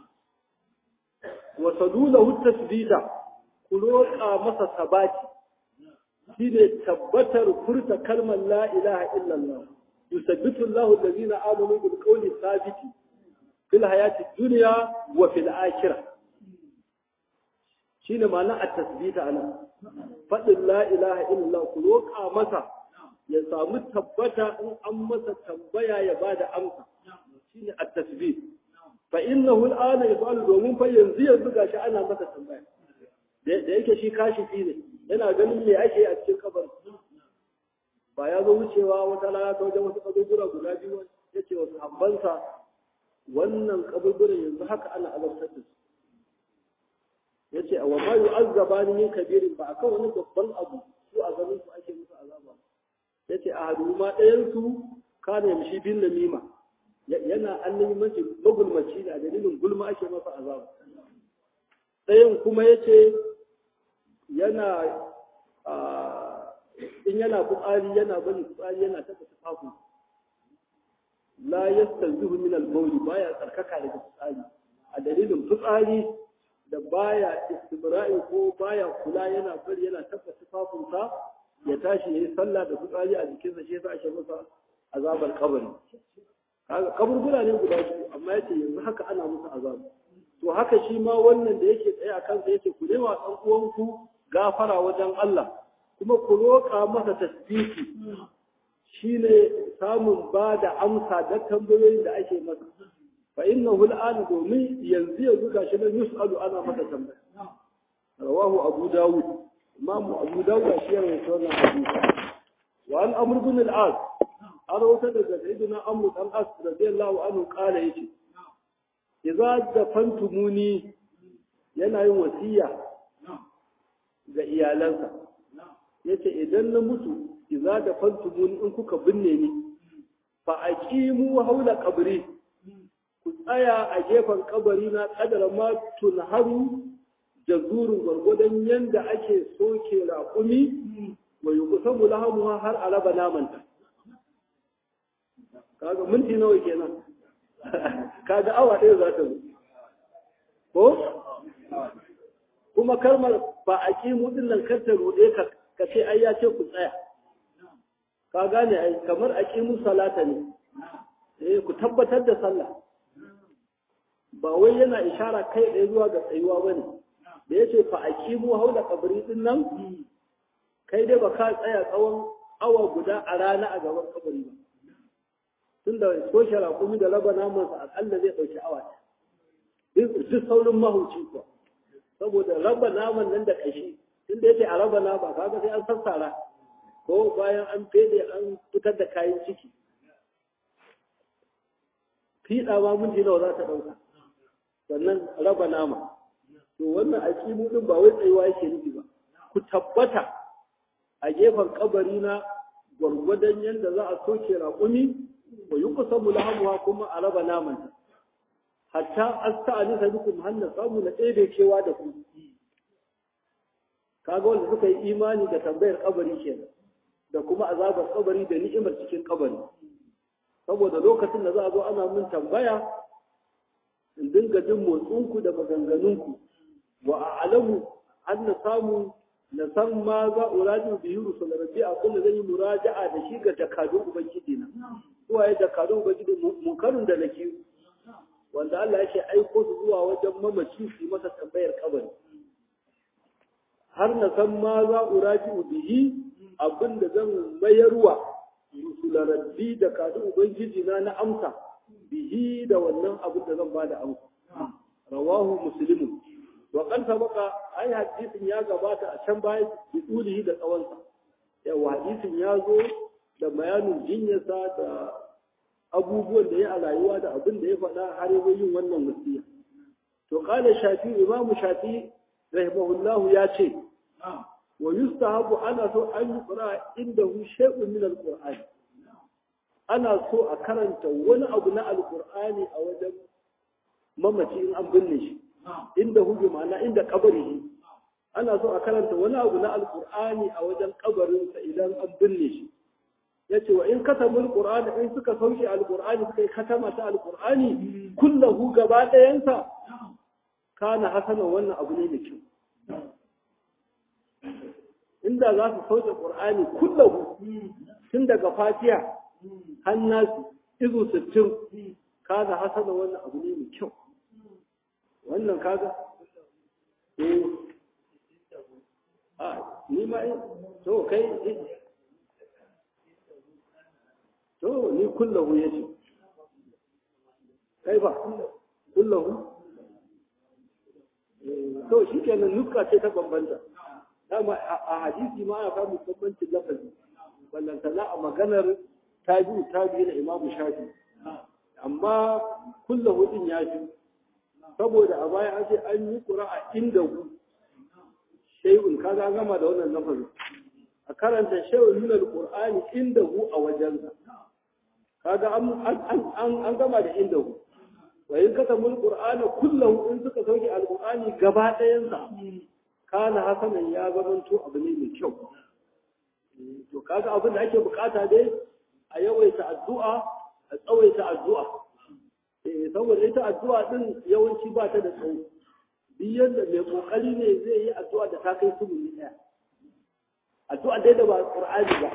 wa sadulahu tasbita ku roƙa masa sabati shine tabbatar furta kalmar la ilaha illallah yusabbitu Allahu allazina amanu bil qawli thabiti fil hayati dunya wa fil akhirah shine ma'ana at-tasbita ana fadin la ilaha illallah ku roƙa masa ya samu tabbata in an masa tambaya ya bada amsa shine at-tasbit fa innahu al'ana yasalu domin fa yanzu yanzu gashi ana masa tambaya da yake shi kashifi ne yana ganin me ake a cikin kabar ba ya zo wucewa wata rana ta wajen wasu kaburbura guda biyu ya ce wasu habbansa wannan kaburburan yanzu haka ana azabtar da su ya ce wa ma yu'azzaba ni min kabirin ba akan wani babban abu su a ganin su ake musu azaba ya ce a hadu ma ɗayan su kana yamshi bin namima yana annabi mace magulmaci da dalilin gulma ake masa azaba ɗayan kuma ya ce yana in yana fitsari yana bari fitsari yana taɓa tufafin la yastanzihu min al-bawl baya tsarkaka daga fitsari a dalilin fitsari da baya istibra'i ko baya kula yana bari yana taɓa tufafinsa ya tashi yayi sallah da fitsari a jikinsa shi yasa ake masa azabar kabari kaga kaburbura ne guda biyu amma yace yanzu haka ana musu azaba to haka shi ma wannan da yake tsaye a kansa yake ku nema ɗan uwanku gafara wajen Allah kuma ku roƙa masa tasbiki shine samun ba da amsa da tambayoyin da ake masa fa innahu al'ana domin yanzu yanzu gashi nan yus'alu ana masa tambaya rawahu abu dawud imam abu dawud shi ya rawaito wannan hadisi wa an amr bin al-as an rawaito daga sayyidina amr dan as radiyallahu anhu qala yace idza dafantumuni yana yin wasiya ga iyalansa yace idan na mutu idza dafantumuni in kuka binne ni fa aqimu haula qabri ku tsaya a gefen kabari na kadara ma tunharu jazurin gwargwadon yanda ake soke raƙumi wa yuqsamu lahamuha har a raba namanta kaga minti nawa kenan kaga awa ɗaya za ta zo ko kuma kalmar ba a ƙi mudin nan kar ta ruɗe ka ka ce ai ya ce ku tsaya ka gane ai kamar a ƙi musu salata ne eh ku tabbatar da sallah ba wai yana ishara kai ɗaya zuwa ga tsayuwa ba ne da ya ce fa a ƙi mu haula kabari ɗin nan kai dai ba ka tsaya tsawon awa guda a rana a gaban kabari ba tunda soshe rakumi da raba namansa akalla zai ɗauki awa duk saurin mahuci kuwa saboda raba naman nan da ƙashi tunda yake a raba nama kaga sai an sassara ko bayan an fede an fitar da kayan ciki fiɗa ma minti nawa za ta ɗauka sannan raba nama to wannan aƙimu ɗin ba wai tsayuwa yake nufi ba ku tabbata a gefen kabari na gwargwadon yadda za a soke raƙumi wa yi kusa mulahamuwa kuma a raba namanta hatta asta a nisa bikum hanna samu na ɗebe kewa da ku kaga wanda suka yi imani da tambayar kabari kenan da kuma azabar kabari da ni'imar cikin kabari saboda lokacin da za a zo ana mun tambaya in dinga jin motsinku da maganganunku wa a'lamu an na samu na san ma za uraju bihi rusul rabbi a kullu zan yi muraja'a da shi ga jakadun ubangiji na zuwa ya jakadun ubangiji munkarun da nake wanda Allah yake aiko su zuwa wajen mamaci su masa tambayar kabari har na san ma za uraju bihi abinda zan mayarwa rusul rabbi da kadun ubangiji na na amsa bihi da wannan abin da zan bada amsa rawahu muslimun wa kan sabaka ai hadisin ya gabata a can baya bi tulihi da tsawonsa yawa hadisin ya zo da bayanin jinyarsa da abubuwan da ya a rayuwa da abin da ya faɗa har yi yin wannan wasiya to qala shafi imamu shafi rahimahullahu ya ce wa yustahabu ana so an yi qira indahu shay'un min alqur'ani ana so a karanta wani abu na alqur'ani a wajen mamaci in an binne shi inda hujju ma'ana inda kabari ana so a karanta wani abu na alkur'ani a wajen kabarinsa idan an binne shi yace wa in katamul qur'ani in suka sauke alqur'ani suka yi katama ta alqur'ani kullahu gaba ɗayansa kana hasana wannan abu ne mai kyau inda za su sauke qur'ani kullahu tun daga fatiha har nasu izu sittin kana hasana wannan abu ne mai kyau wannan kaga eh a ni ma to kai to ni kullahu yace kai ba kullahu to shikenan nuska ce ta bambanta dama a hadisi ma ana samu bambancin lafazi ballantana a maganar tabi'u tabi'i na imamu shafi amma kullahu din ya fi saboda a baya an ce an yi ƙura'a inda ku shay'un kaga an gama da wannan lafazin a karanta shay'un min alqur'ani inda hu a wajensa kaga an an gama da inda hu wa in katamul qur'ana kullahu in suka sauke alqur'ani gaba ɗayan sa kana hasanan ya zamanto abu ne mai kyau to kaga abin da ake bukata dai a yawaita addu'a a tsawaita addu'a eh saboda ita addu'a din yawanci ba ta da tsawo duk yadda mai kokari ne zai yi addu'a da ta kai subuni ɗaya addu'a dai da ba qur'ani ba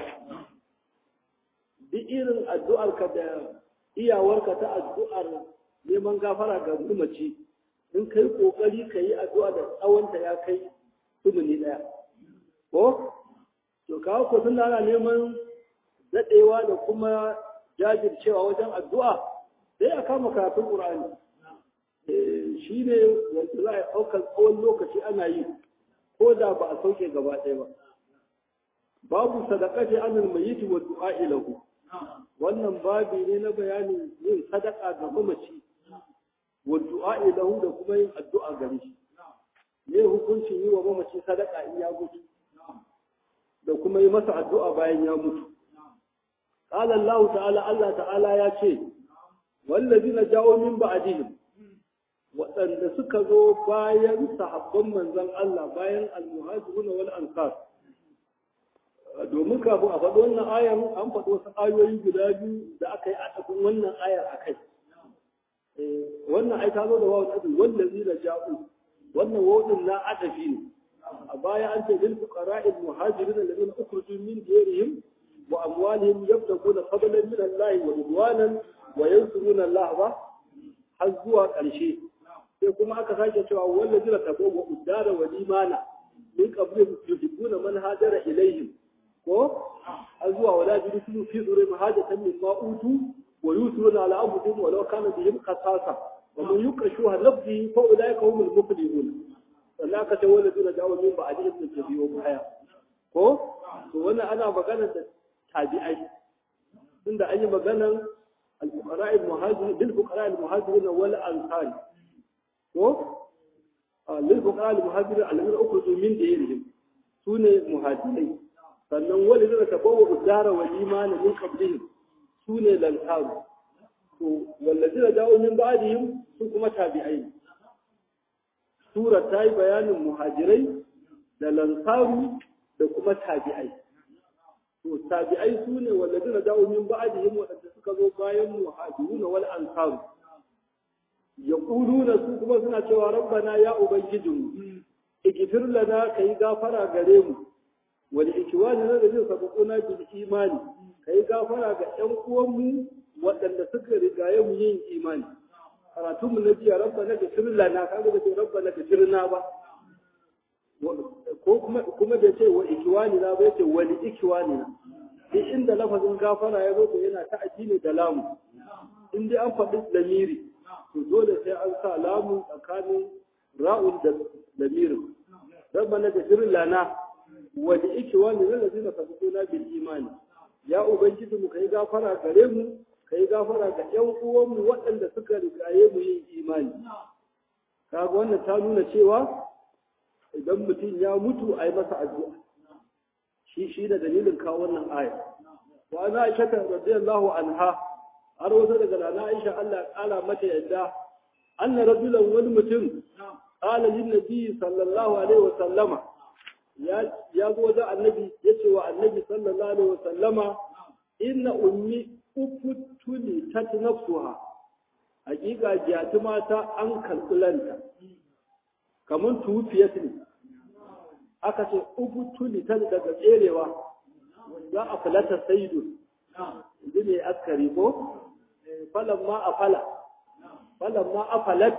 duk irin addu'ar ka da iyawarka ta addu'ar neman gafara ga mace in kai kokari ka yi addu'a da tsawonta ya kai subuni ɗaya ko to kawo ko sun ana neman daɗewa da kuma jajircewa wajen addu'a sai a kama karatun ƙur'ani shi ne wanda za a ɗaukar tsawon lokaci ana yi ko da ba a sauke gaba ɗaya ba babu sadaqati anil mayyit wa du'a lahu wannan babi ne na bayanin yin sadaka ga mamaci wa du'a lahu da kuma yin addu'a gare shi me hukuncin yi wa mamaci sadaka in ya mutu da kuma yi masa addu'a bayan ya mutu qala Allah ta'ala Allah ta'ala ya ce wallazina jawo min ba'dihim waɗanda suka zo bayan sahabban manzon Allah bayan al-muhajirun wal ansar domin kafin a faɗi wannan ayar an faɗi wasu ayoyi guda biyu da aka yi adafin wannan ayar a kai wannan ai ta zo da wawu adafi wallazina ja'u wannan wawun na adafi ne a baya an ce lil fuqara'il muhajirin alladhina ukhrijoo min diyarihim wa amwalihim yabtaguna fadlan min Allah wa ridwanan wa yansuruna Allah ba har zuwa ƙarshe sai kuma aka sake cewa wallazi la tabawwa udara wa limana min qablihim yuhibbuna man hajara ilaihim ko har zuwa wala jidu fi zuri hajatan min ma utu wa yusiruna ala anfusihim wa law kana bihim qasasa wa man yuqashuha nafsihi fa ulaika humul muflihun sannan aka ce wallazi la jawo min ba'dihim min tabi'u baya ko to wannan ana magana da tabi'ai tunda an yi maganar الفقراء المهاجرين للفقراء المهاجرين والأنصار ko للفقراء المهاجرين الذين أخرجوا من ديرهم سنة مهاجرين sannan wani zai tabawa udara wa imani min qablihim sune lantaru to wallazi da dawo min ba'dihim su kuma tabi'ai sura ta yi bayanin muhajirai da lantaru da kuma tabi'ai to tabi'ai su ne wallazina da'u min ba'dihim wadanda suka zo bayan muhajiruna wal ansar yaquluna su kuma suna cewa rabbana ya ubangijinmu igfir lana kai gafara gare mu wal ikwanina da zai sabaquna bil imani kai gafara ga ƴan uwanmu waɗanda suka rigaye mu yin imani karatun mu na jiya rabbana igfir lana kaga da ce rabbana igfirna ba ko kuma kuma da ce wa ikiwani na bai ce wali ikiwani na duk inda lafazin gafara ya zo to yana ta ne da lamu in dai an faɗi lamiri to dole sai an sa lamu tsakanin ra'un da lamirin rabbana da jirin lana wali ikiwani na lazina sabukuna bil imani ya ubangiji mu kai gafara gare mu kai gafara ga ƴan uwanmu waɗanda suka rigaye mu yin imani kaga wannan ta nuna cewa idan mutum ya mutu a yi masa addu'a shi shi da dalilin kawo wannan aya wa ana aisha ta radiyallahu anha har wasu daga rana aisha Allah ya kala mata yadda anna rajulan wani mutum qala lin nabi sallallahu alaihi wa sallama ya ya zo wajen annabi yace wa annabi sallallahu alaihi wa sallama inna ummi ufutuli tatnafsuha hakika jati mata an kalkulanta kamar tufiyat ne aka ce ufutuli ta daga tserewa za a falata saidu inda ne askari ko falan ma a fala falan ma a falat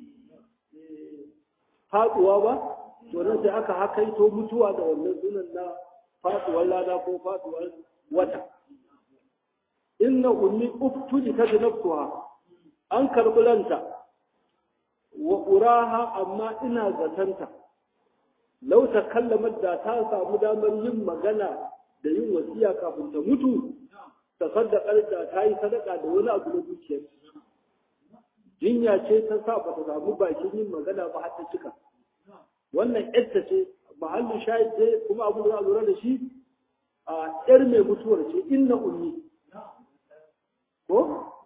faduwa ba to nan sai aka hakaito mutuwa da wannan sunan na faduwar lada ko faduwar wata inna ummi uftuli ta nafsuha an karbulanta wa uraha amma ina zatanta lau ta kallamar da ta samu damar yin magana da yin wasiya kafin ta mutu ta saddakar da ta yi sadaka da wani abu na dukiyar jinya ce ta sa ba ta samu bakin yin magana ba har ta cika wannan yadda ce mahallin shahid ce kuma abu da za a lura da shi a yar mai mutuwar ce inna ummi ko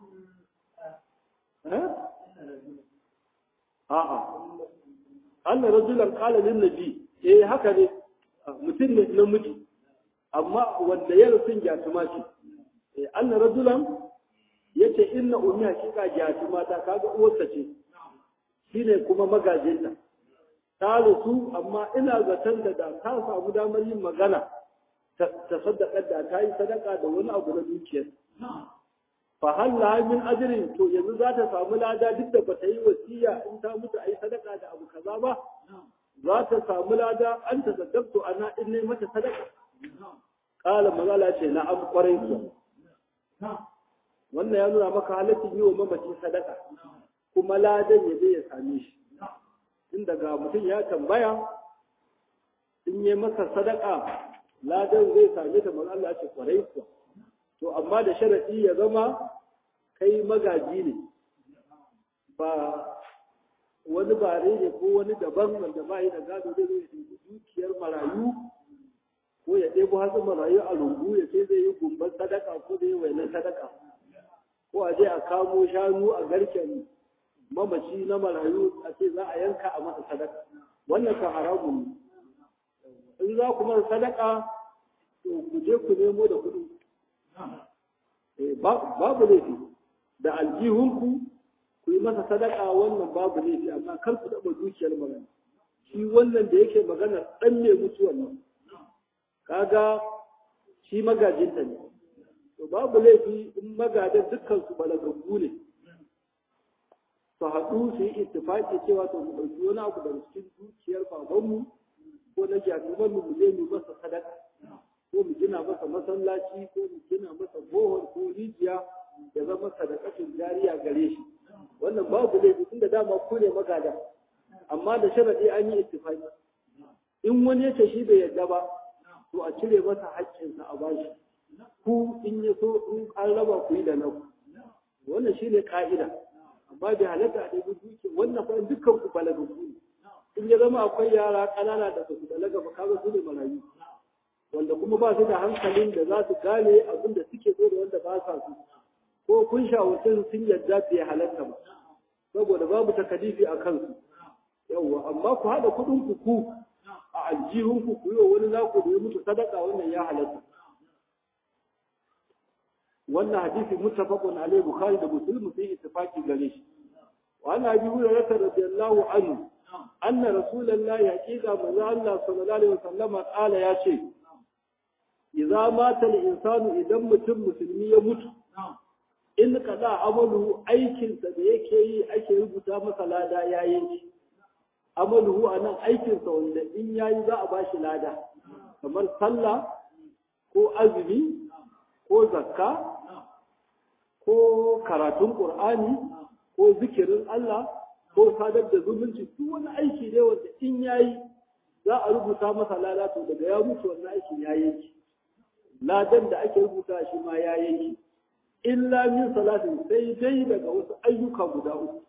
a'a anna rajulan qala lin nabi eh haka ne mutum ne namiji amma wanda ya rufin gyatuma ce eh anna rajulan yace inna ummi hakika gyatuma ta kaga uwarsa ce shine kuma magajinta ta rasu amma ina zaton da da ta samu damar yin magana ta sadaka da ta yi sadaka da wani abu na dukiyar fa halla min ajrin to yanzu za ta samu lada duk da bata yi wasiya in ta mutu ayi sadaka da abu kaza ba za ta samu lada an ta saddaqtu ana in ne mata sadaka qala magala ce na am kwarai ku wannan ya nuna maka halaccin yi wa mamaci sadaka kuma ladan ya je ya same shi in daga mutum ya tambaya in yi masa sadaka ladan zai same ta manzo Allah ce kwarai kuwa to amma da sharadi ya zama kai magaji ne ba wani bare ne ko wani daban wanda ba yi da gado zai zai ɗebi dukiyar marayu ko ya ɗebo hatsin marayu a lungu ya ce zai yi gumbar sadaka ko zai yi wainar sadaka ko a je a kamo shanu a garken mamaci na marayu a ce za a yanka a masa sadaka wannan kan haramun ne in za ku masa sadaka to ku je ku nemo da kuɗi babu laifi da aljihunku ku yi masa sadaka wannan babu laifi amma kar ku taɓa dukiyar magana shi wannan da yake magana ɗan ne mutuwan nan kaga shi magajinta ne to babu laifi in magadan dukkan su balagaggu ne su haɗu su yi ittifaki cewa to mu ɗauki wani abu daga cikin dukiyar babanmu ko na jami'an mu je mu masa sadaka ko mu gina masa masallaci ko mu gina masa bohol ko rijiya ya zama sadakatun jariya gare shi wannan babu laifi tunda dama ku ne magada amma da sharadi an yi ittifaki in wani ya ce shi bai yarda ba to a cire masa haƙƙinsa a bashi ku in ya so in an raba ku yi da naku wannan shine ka'ida amma bai halatta a ɗaya duki wannan fa dukkan ku balagagu ne in ya zama akwai yara ƙanana da su balaga ba kaga su ne marayu wanda kuma ba su da hankalin da za su gane abin da suke so da wanda ba sa su ko kun shawarce sun yarda bai halatta ba saboda babu takalifi a kansu yawwa amma ku haɗa kuɗin ku ku a aljihun ku ku yi wa wani naku da ya mutu sadaka wannan ya halatta wannan hadisi muttafaqun alaihi bukhari da muslim sai ittifaqi gare shi wa ana bi hurairah radiyallahu anhu anna rasulullahi haqiqa manzo Allah sallallahu alaihi wasallam qala ya ce idza mata al-insanu idan mutum musulmi ya mutu in kaza amalu aikinsa da yake yi ake rubuta masa lada ya yanki amaluhu a nan aikinsa wanda in yayi za a bashi lada kamar sallah ko azumi ko zakka ko karatun qur'ani ko zikirin Allah ko sadar da zumunci duk wani aiki ne wanda in yayi za a rubuta masa lada to daga ya mutu wannan aikin ya yanki ladan da ake rubuta shi ma ya yanki illa min salatin sai dai daga wasu ayyuka guda uku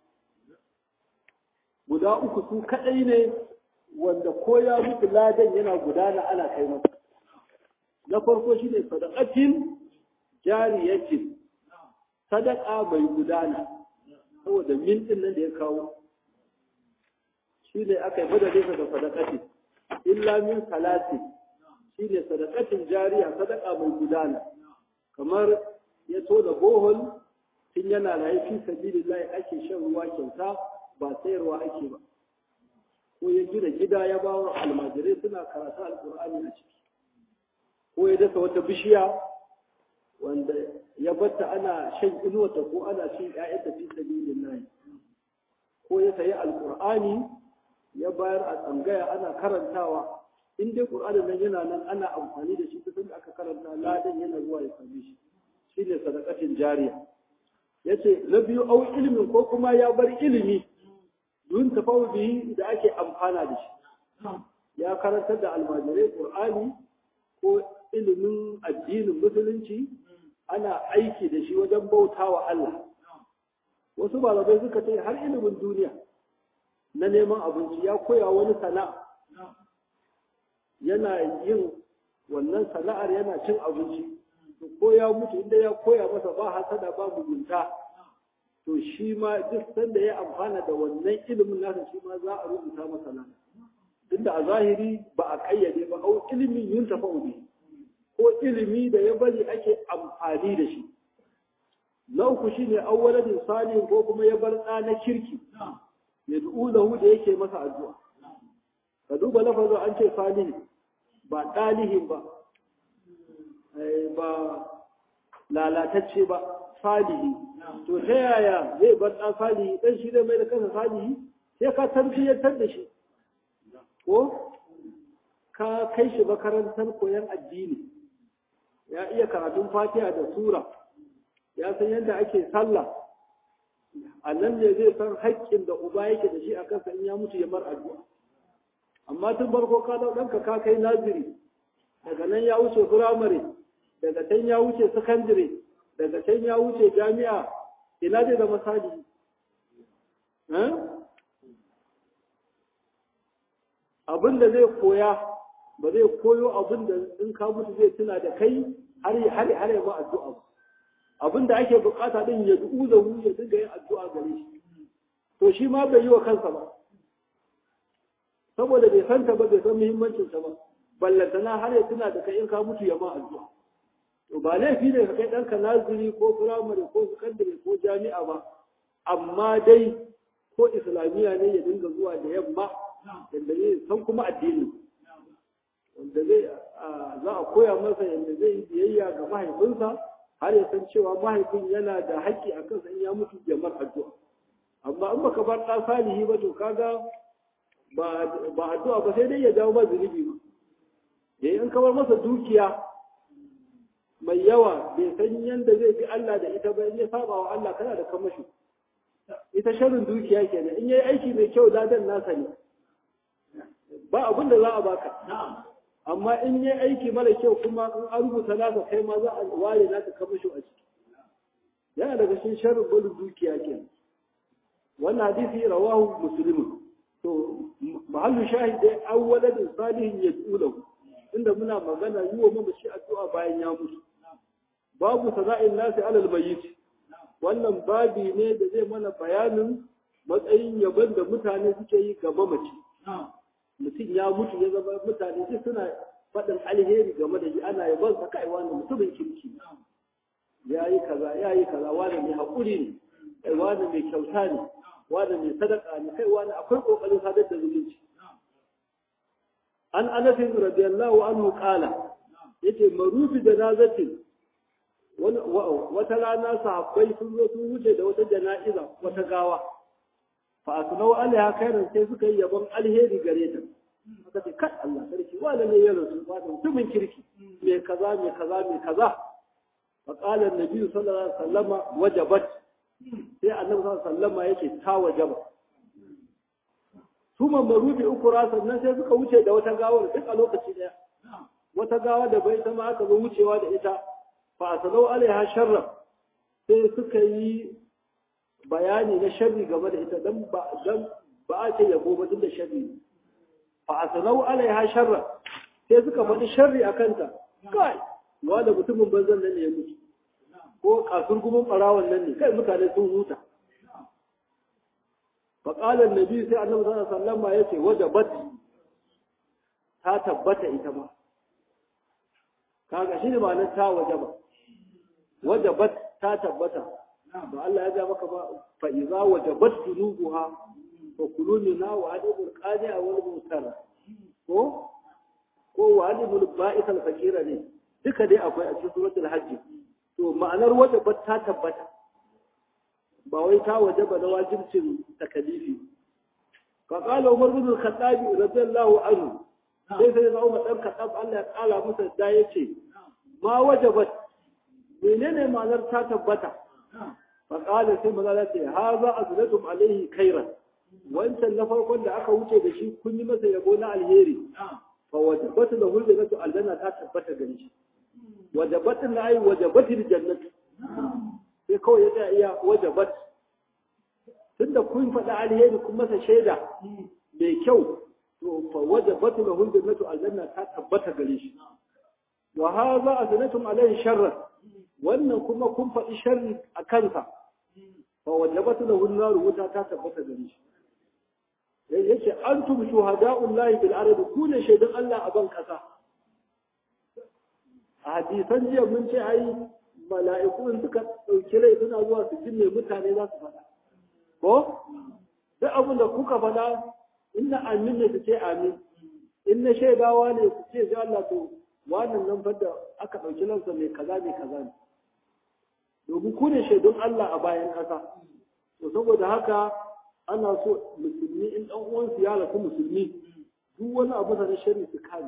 guda uku su kadai ne wanda ko ya mutu ladan yana gudana ana kai masa na farko shine sadaqatin jariyatin sadaka mai gudana saboda min din nan da ya kawo shine aka yi madadin da sadaqatin illa min salatin shine sadaqatin jariya sadaka mai gudana kamar ya to da bohol tun yana raye fi sabilillahi ake shan ruwa kyauta ba sayarwa ake ba ko ya gina gida ya ba wa almajirai suna karatu alkur'ani a ciki ko ya dasa wata bishiya wanda ya batta ana shan inuwata ko ana cin ƴaƴanta fi sabilillahi ko ya sayi alkur'ani ya bayar a tsangaya ana karantawa in dai qur'anin nan yana nan ana amfani da shi duk da aka karanta ladan yana zuwa ya same shi shine sadaqatin jariya yace na biyu au ilimin ko kuma ya bar ilimi dun tafawudi da ake amfana da shi ya karantar da almajirai qur'ani ko ilimin addinin musulunci ana aiki da shi wajen bautawa Allah wasu malamai suka ce har ilimin duniya na neman abinci ya koya wani sana'a yana yin wannan sana'ar yana cin abinci to ko ya mutu inda ya koya masa ba hasada ba mugunta to shi ma duk sanda ya amfana da wannan ilimin nasa shi ma za a rubuta masa nan tunda a zahiri ba a kayyade ba au ilimin yin tafa'udi ko ilimi da ya bari ake amfani da shi na uku shine awwaladin salihin ko kuma ya bar ɗa na kirki ya du'u lahu da yake masa addu'a ka duba lafazin an ce salihin ba ɗalihin ba ba lalatacce ba salihi to ta yaya zai bar ɗan salihi ɗan shi zai mai da kansa salihi sai ka tarbiyyantar da shi ko ka kai shi makarantar koyon addini ya iya karatun fatiha da sura ya san yadda ake sallah a nan ne zai san haƙƙin da uba yake da shi a kansa in ya mutu ya bar addu'a amma tun farko ka dau ɗanka ka kai naziri daga nan ya wuce firamare daga can ya wuce sakandire daga can ya wuce jami'a ina zai zama sadi abin da zai koya ba zai koyo abin da in ka mutu zai tuna da kai har har har ya ba addu'a ba abin da ake bukata din ya du'u da hu ya dinga yin addu'a gare shi to shi ma bai yi wa kansa ba saboda bai santa ba bai san muhimmancin ta ba ballantana har ya tuna da kai in ka mutu ya ma addu'a to ba laifi ne ka kai ɗanka naziri ko firamare ko sakandare ko jami'a ba amma dai ko islamiyya ne ya dinga zuwa da yamma yadda zai san kuma addini wanda zai za a koya masa yadda zai yi biyayya ga mahaifinsa har ya san cewa mahaifin yana da haƙƙi a kansa in ya mutu ya mar addu'a amma in baka bar ɗa salihi ba to kaga ba addu'a ba sai dai ya jawo ba zunubi ba yayi in kamar masa dukiya mai yawa bai san yanda zai fi Allah da ita ba in ya saba wa Allah kana da kamashi ita sharrin dukiya kenan in yayi aiki mai kyau ladan nasa ne ba abin da za a baka amma in yayi aiki mara kyau kuma in an rubuta nasa kai ma za a ware naka kamashi a ciki yana daga cikin sharrin barin dukiya kenan wannan hadisi rawahu muslimun to mahallu shahid dai awwaladin salihin yad'u lahu inda muna magana yi wa mamaci addu'a bayan ya mutu babu sana'in nasi alal mayyit wannan babi ne da zai mana bayanin matsayin yabon da mutane suke yi ga mamaci mutum ya mutu ya zama mutane sai suna faɗin alheri game da shi ana yabon sa kai wani mutumin kirki ya yi kaza ya yi kaza wani mai haƙuri ne kai wani mai kyauta ne wani mai sadaka ne kai wani akwai ƙoƙarin sadar da zumunci an anasin radiyallahu anhu qala yace marufi janazatin wata rana sahabbai sun zo sun wuce da wata jana'iza wata gawa fa asnau alaiha khairan sai suka yi yabon alheri gare ta aka ce kai Allah sarki wanda ne ya rasu ba mutumin kirki me kaza me kaza me kaza fa qala annabi sallallahu alaihi wasallama wajabat sai annabi sallallahu alaihi wasallama yake ta wajaba kuma marubi uku sannan sai suka wuce da wata gawar duk a lokaci daya wata gawa da bai ta ma aka zo wucewa da ita fa asalau alaiha sharra sai suka yi bayani na sharri game da ita dan ba dan ba a ce yabo ba da sharri fa asalau alaiha sharra sai suka faɗi sharri a kanta kai wanda mutumin banzan nan ne ya mutu ko kasurgumin ɓarawon nan ne kai mutane sun huta فقال النبي sai annabi sallallahu alaihi wasallam yace wajabat ta tabbata ita ma kaga shi ne ma'anar ta wajaba wajabat ta tabbata ba Allah ya ga maka ba fa idza wajabat junubuha fa kulu minha wa adibul qadi'a wal mutar ko ko wa adibul ba'is al fakira ne duka dai akwai a cikin suratul hajj to ma'anar wajabat ta tabbata ba wai ta wajaba na wajibcin takalifi fa qala umar bin al-khattab radiyallahu anhu sai sai na umar dan khattab Allah ya kala masa da yace ma wajabat menene ma'anar ta tabbata fa qala sai maza ce haza azlatum alaihi khairan wancan na farkon da aka wuce da shi kun yi masa yabo na alheri fa wajabatu lahu jannatu aljanna ta tabbata gare shi wajabatu na ai wajabatu jannatu sai kawai ya tsaya iya wajabat tunda kun faɗa alheri kun masa shaida mai kyau to fa wajabatu lahu jannatu aljanna ta tabbata gare shi wa hadha azlatum alaihi sharran wannan kuma kun faɗi sharri a kansa fa wajabatu lahu an-nar wuta ta tabbata gare shi yace antum shuhada'ullahi bil ard ku ne shaidan Allah a ban kasa a hadisan jiya mun ce ai mala'iku in suka dauki rai suna zuwa su jinne mutane za su faɗa ko duk abin da kuka faɗa inna amin ne su ce amin in na shaidawa ne su ce sai Allah to wannan nan fa da aka dauki lansa mai kaza mai kaza ne domin ku ne shaidun Allah a bayan ƙasa to saboda haka ana so musulmi in ɗan uwansu ya rasu musulmi duk wani abu da na shari su kare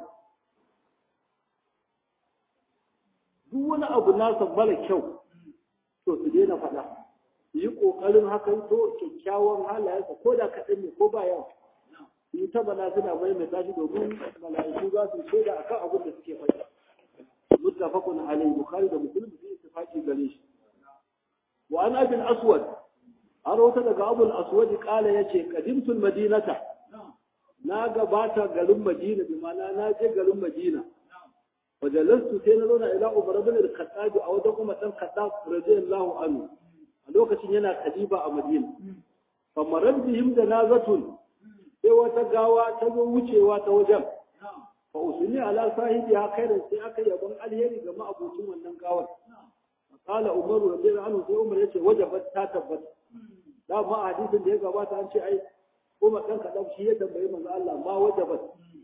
duk wani abu nasa mara kyau to su daina faɗa su yi ƙoƙarin hakan to kyakkyawan halayensa ko da kaɗan ne ko ba yawa su yi ta bana suna maimaita shi domin mala'iku za su shaida akan abin da suke faɗa muttafaqun alayhi bukhari da muslim su yi tafaki gare shi wa an abin aswad an wata daga abul aswad kala yace qadimtul madinata na gabata garin madina bi mana na je garin madina wa jalastu sai na zauna ila umar ibn al-khattab a wajen kuma dan khattab radiyallahu anhu a lokacin yana khalifa a madina fa marad bihim janazatun sai wata gawa ta zo wucewa ta wajen fa usuni ala sahibi ha khairan sai aka yabon alheri ga ma'abocin wannan gawar قال عمر رضي الله عنه sai Umar yace wajabat ta tabbata da ma hadisin da ya gabata an ce ai Umar dan kadan shi ya tambayi manzo Allah ma wajabat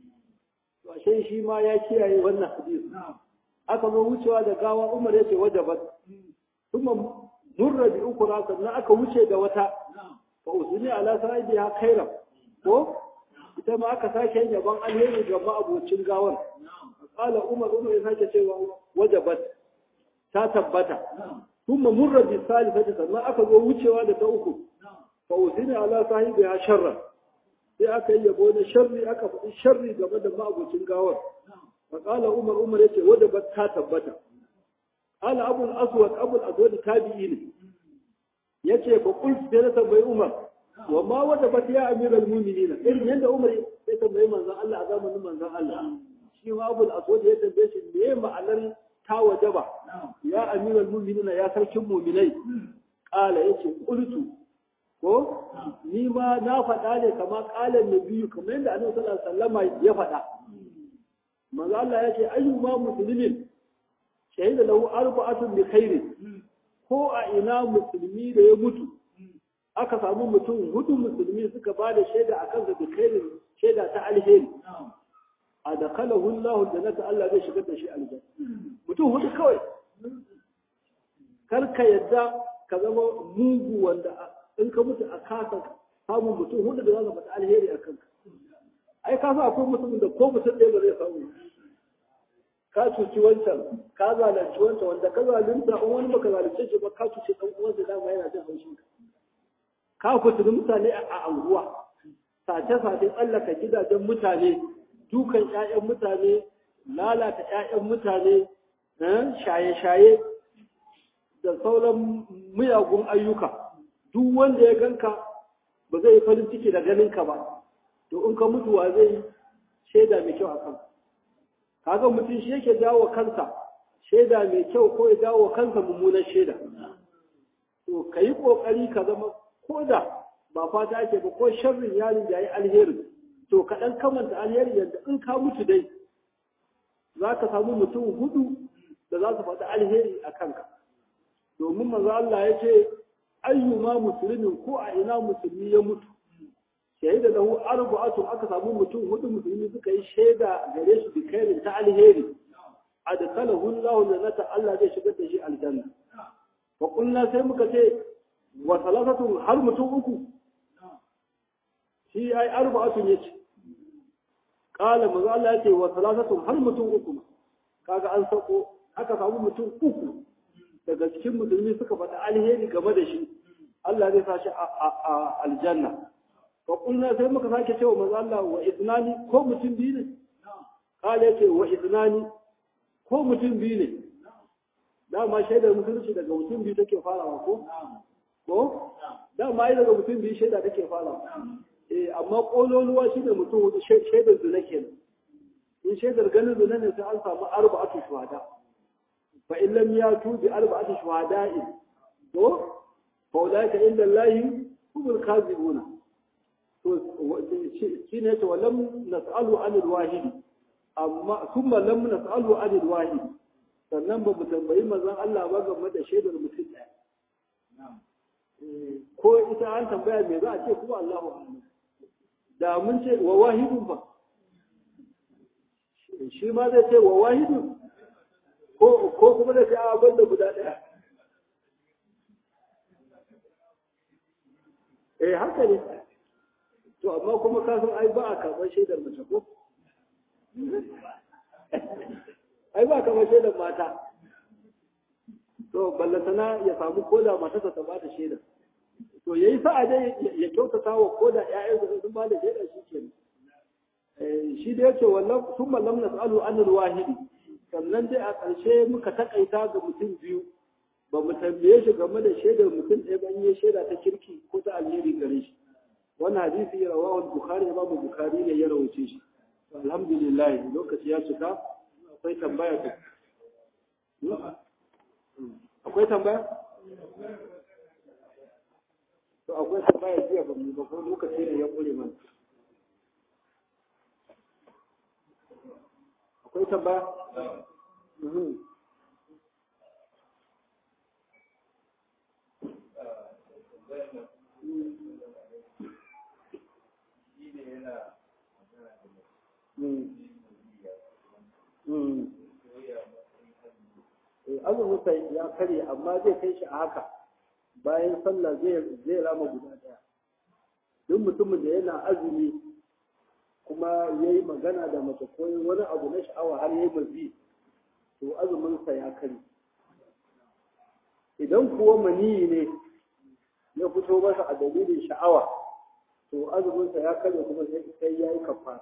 to ashe shi ma ya kiyaye wannan hadisi aka zo wucewa da gawa Umar yace wajabat kuma murra bi ukra sannan aka wuce da wata fa usuni ala sahibiha khaira ko ita ma aka sake yin yaban alheri ga abocin gawar qala Umar Umar ya sake cewa wajabat ta tabbata kuma murra bi salifati sannan aka zo wucewa da ta uku fa usina ala sahibi ya sharra sai aka yi yabo na sharri aka faɗi sharri game da ma'abocin gawar fa qala umar umar yace wanda ba ta tabbata qala abu al-aswad abu al-aswad tabi'i ne yace fa qult sai na tambayi umar wa ma wanda ba ya amiral mu'minina irin yanda umar ya tambayi manzon Allah a zamanin manzon Allah shi ma abu al-aswad ya tambaye shi me ma'anar ta wajaba ya amiral mu'minina ya sarkin mu'minai kala yace qultu ko ni ma na faɗa ne kama kalan nabiyu kamar yadda annabi sallallahu alaihi wasallam ya faɗa manzo Allah yace ayyuma muslimin shahida lahu arba'atun bi khairin ko a ina musulmi da ya mutu aka samu mutum hudu musulmi suka ba da shaida akan da bi khairin shaida ta alheri a da kalahu Allah jannata Allah zai shigar da shi aljanna mutum hudu kawai kar ka yadda ka zama mugu wanda in ka mutu a kasa samun mutum hudu da za ka faɗi alheri a kanka ai ka sa akwai mutumin da ko mutum ɗaya ba zai samu ka cuci wancan ka zalunci wancan wanda ka zalunta in wani baka zalunce shi ba ka cuci ɗan uwansa dama yana jin haushin ka ka kuturi mutane a anguwa sace-sace tsallaka gidajen mutane dukan 'ya'yan mutane lalata 'ya'yan mutane shaye-shaye da sauran miyagun ayyuka duk wanda ya ganka ba zai yi farin ciki da ganinka ba to in ka mutuwa zai shaida mai kyau a kan kaga mutum shi yake jawo kansa shaida mai kyau ko ya jawo kansa mummunan shaida to ka yi ƙoƙari ka zama ko da ba fata ake ba ko sharrin yarin da ya yi alheri to ka ɗan kamanta alheri yadda in ka mutu dai za ka samu mutum hudu da za su faɗi alheri a kanka domin manzo Allah ya ce ayyuma muslimin ko a ina musulmi ya mutu shahida lahu arba'atun aka samu mutum hudu musulmi suka yi shaida gare shi bi khairin ta alheri adkalahu Allahu jannata Allah zai shigar da shi aljanna wa qulna sai muka ce wa salasatun har mutum uku shi ai arba'atun yace qala manzo Allah yace wa salasatun har mutum uku kaga an sako aka samu mutum uku daga cikin musulmi suka faɗi alheri game da shi Allah zai sa shi a aljanna fa kulna sai muka sake cewa manzo Allah wa idnani ko mutum biyu ne kala yace wa idnani ko mutum biyu ne dama shaidar musulunci daga mutum biyu take farawa ko ko dama ai daga mutum biyu shaida take farawa eh amma kololuwa shine mutum hudu shaidar zina kenan in shaidar ganin zina ne sai an samu arba'atu shuhada fa in lam yatu bi arba'ati shuhada'in to fa ulaika inda Allah humul kazibuna to shine to lam nas'alu anil wahid amma thumma lam nas'alu anil wahid sannan ba mu tambayi manzon Allah ba game da shaidar mutum ɗaya ko ita an tambaya me za a ce kuma Allahu a'lam da mun ce wa wahidun ba shi ma zai ce wa wahidun ko kuma da sai a banda guda ɗaya eh haka ne to amma kuma ka san ai ba a karɓar shaidar mace ko ai ba a karɓar shaidar mata to ballantana ya samu koda matarsa ta ba da shaidar to yayi sa'a dai ya kyautata wa koda ƴaƴansa sun ba da shaidar shi kenan shi da yake wallan sun mallam nas'alu anil wahidi sannan dai a ƙarshe muka takaita ga mutum biyu ba mu tambaye shi game da shaidar mutum ɗaya ban yi shaida ta kirki ko ta alheri gare shi wannan hadisi ya rawahu bukhari ya babu bukhari ne ya rawace shi alhamdulillah lokaci ya cika akwai tambaya ta akwai tambaya to akwai tambaya jiya ba mu ba ko lokaci ne ya kure mana akwai tambaya azuminsa ya karye amma zai kai shi a haka bayan sallah zai rama guda daya duk mutumin da yana azumi kuma ya yi magana da mace ko wani abu na sha'awa har ya yi mazi to azuminsa ya kare idan kuwa maniyi ne ya fito masa a dalilin sha'awa to azuminsa ya kare kuma sai ya yi kafa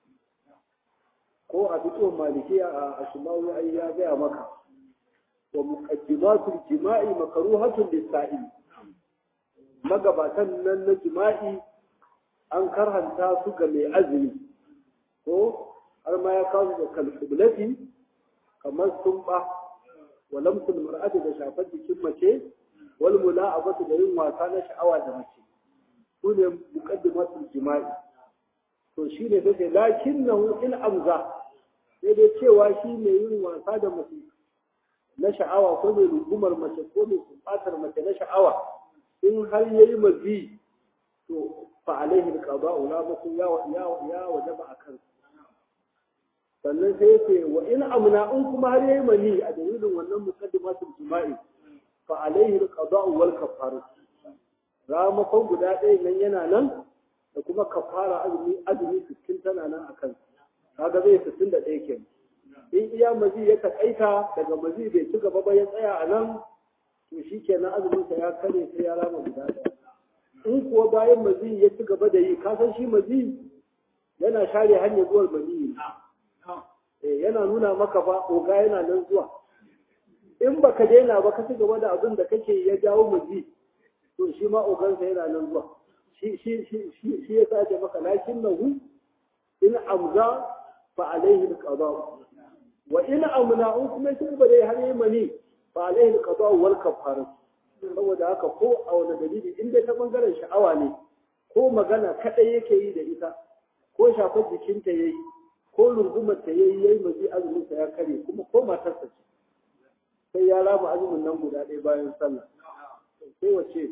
ko a fito malikiya a ashimawu ai ya gaya maka wa muqaddimatul jima'i makruhatun lis-sa'il magabatan nan na jima'i an karhanta su ga mai azumi ko har ma ya kawo da kalkublati kamar sumba wa lamsul mar'ati da shafar jikin mace wal mula'abatu da yin wasa na sha'awa da mace su ne muqaddimatul jima'i to shi ne take lakinnahu in amza sai dai cewa shi ne yin wasa da mace na sha'awa ko mai rungumar mace ko mai kumbatar mace na sha'awa in har yayi mazi to fa alaihi alqada'u la mutum ya ya ya wajaba akan sannan sai yace wa in amna in kuma har yayi mani a dalilin wannan muqaddimatul jima'i fa alaihi alqada'u wal kafaru ramakon guda ɗaya nan yana nan da kuma kafara azumi azumi 60 tana nan akan kaga zai 61 kenan in iya mazi ya takaita daga mazi bai ci gaba ba ya tsaya a nan to shi kenan azuminsa ya kare sai ya rama guda ɗaya in kuwa bayan mazi ya ci gaba da yi ka san shi mazi yana share hanyar zuwar mazi eh yana nuna maka ba oga yana nan zuwa in baka daina ba ka ci gaba da abin da kake ya jawo mazi to shi ma ogansa yana nan zuwa shi shi shi shi ya sace maka lakin nahu in amza fa alaihi alqada wa in amna in kuma shi ba dai har yi mani fa alaihi alqada wal kafara saboda haka ko a wani dalili in dai ta bangaren sha'awa ne ko magana kadai yake yi da ita ko shafar jikinta yayi ko rungumar ta yayi yayi mazi azumin sa ya kare kuma ko matarsa ce sai ya rama azumin nan guda ɗaya bayan sallah sai wace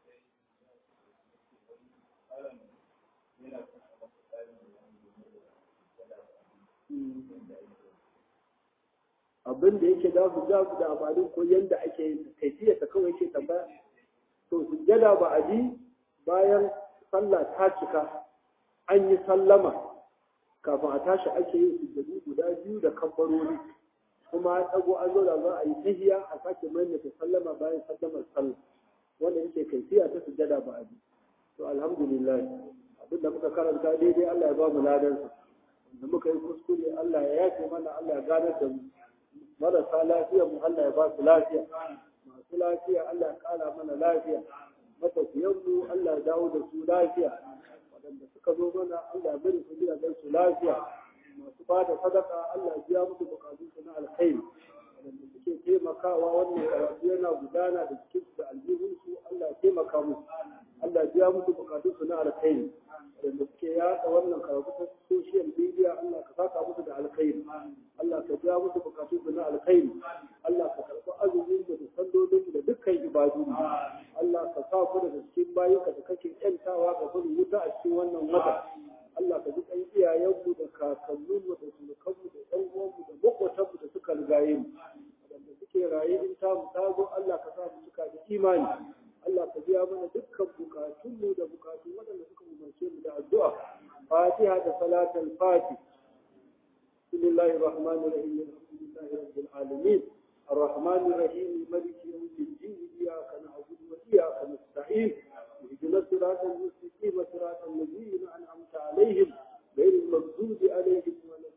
abin da yake da su jabu da amalin ko yanda ake yin kaifiyar ta kawai yake tambaya to sujjada ba a ji bayan sallah ta cika an yi sallama kafin a tashi ake yin sujjadu guda biyu da kabbarori kuma an ɗago an zo da za a yi tahiya a sake maimaita sallama bayan sallamar sallah wanda yake kaifiya ta sujjada ba a ji to alhamdulillah abin da muka karanta daidai Allah ya ba mu ladansa da muka yi kuskure Allah ya yafe mana Allah ya ganar da mu marasa lafiya mu Allah ya ba su lafiya masu lafiya Allah ya kara mana lafiya matafiyan mu Allah ya dawo da su lafiya waɗanda suka zo mana Allah ya bari su gidajen su lafiya masu ba da sadaka Allah ya biya musu bukatun su na alkhairi waɗanda suke taimakawa wannan karatu yana gudana da cikin su da aljihun su Allah ya taimaka musu Allah ya biya musu bukatun su na alkhairi waɗanda suke yaɗa wannan karatu ta social media Allah ka saka musu da alkhairi Allah ka biya musu bukatun su na alkhairi Allah ka karɓi azumin da sallolin da dukkan ibadu Allah ka sa ku daga cikin bayinka da kake ƴantawa ga barin wuta a cikin wannan wata Allah ka ji ɗan iyayenmu da kakanninmu da surukanmu da ɗan uwanmu da maƙotanmu da suka rigaye mu waɗanda suke raye in ta mu ta zo Allah ka sa mu suka da imani Allah ka biya mana dukkan bukatunmu da bukatun waɗanda suka umarce mu da addu'a Fatiha da salatul Fatih بسم الله الرحمن الرحيم الحمد لله رب العالمين الرحمن الرحيم ملك يوم الدين إياك نعبد وإياك نستعين اهدنا الصراط المستقيم صراط الذين أنعمت عليهم غير المغضوب عليهم ولا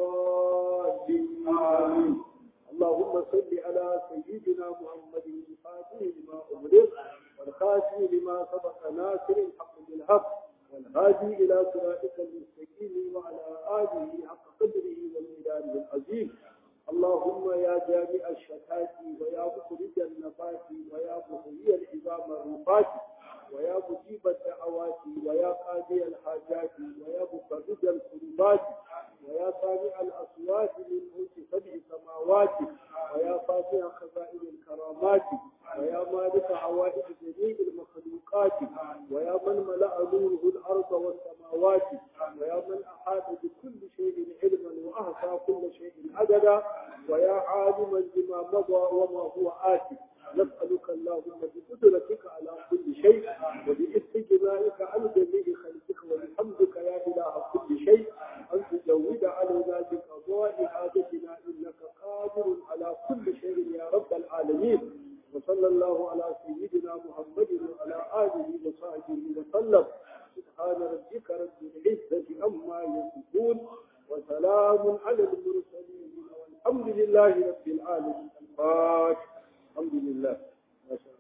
الضالين آمين اللهم صل على سيدنا محمد الفاتح لما أغلق والخاتم لما سبق ناصر الحق بالحق والهادي إلى صراطك المستقيم وعلى آله حق قدره والمدار العظيم اللهم يا جامع الشتات ويا مخرج النفات ويا محيي العظام الرفات ويا مجيب الدعوات ويا قاضي الحاجات ويا مفرج الكربات ويا سامع الأصوات من ملك سبع سماوات ويا فاتح خزائن الكرامات ويا مالك عوائد جميع المخلوقات ويا من ملأ نوره الأرض والسماوات ويا من أحاط بكل شيء علما وأحصى كل شيء عددا ويا عالما بما مضى وما هو آتي نسألك اللهم بقدرتك على كل شيء وباستجمائك عن جميع خلقك وبحمدك يا إله كل شيء أن تجود علينا بقضاء حاجتنا إنك قادر على كل شيء يا رب العالمين وصلى الله على سيدنا محمد وعلى آله وصحبه وسلم سبحان ربك رب العزة عما يصفون وسلام على المرسلين والحمد لله رب العالمين الفاتح الحمد لله ما شاء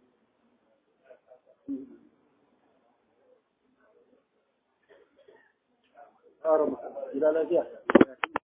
الله إلى لا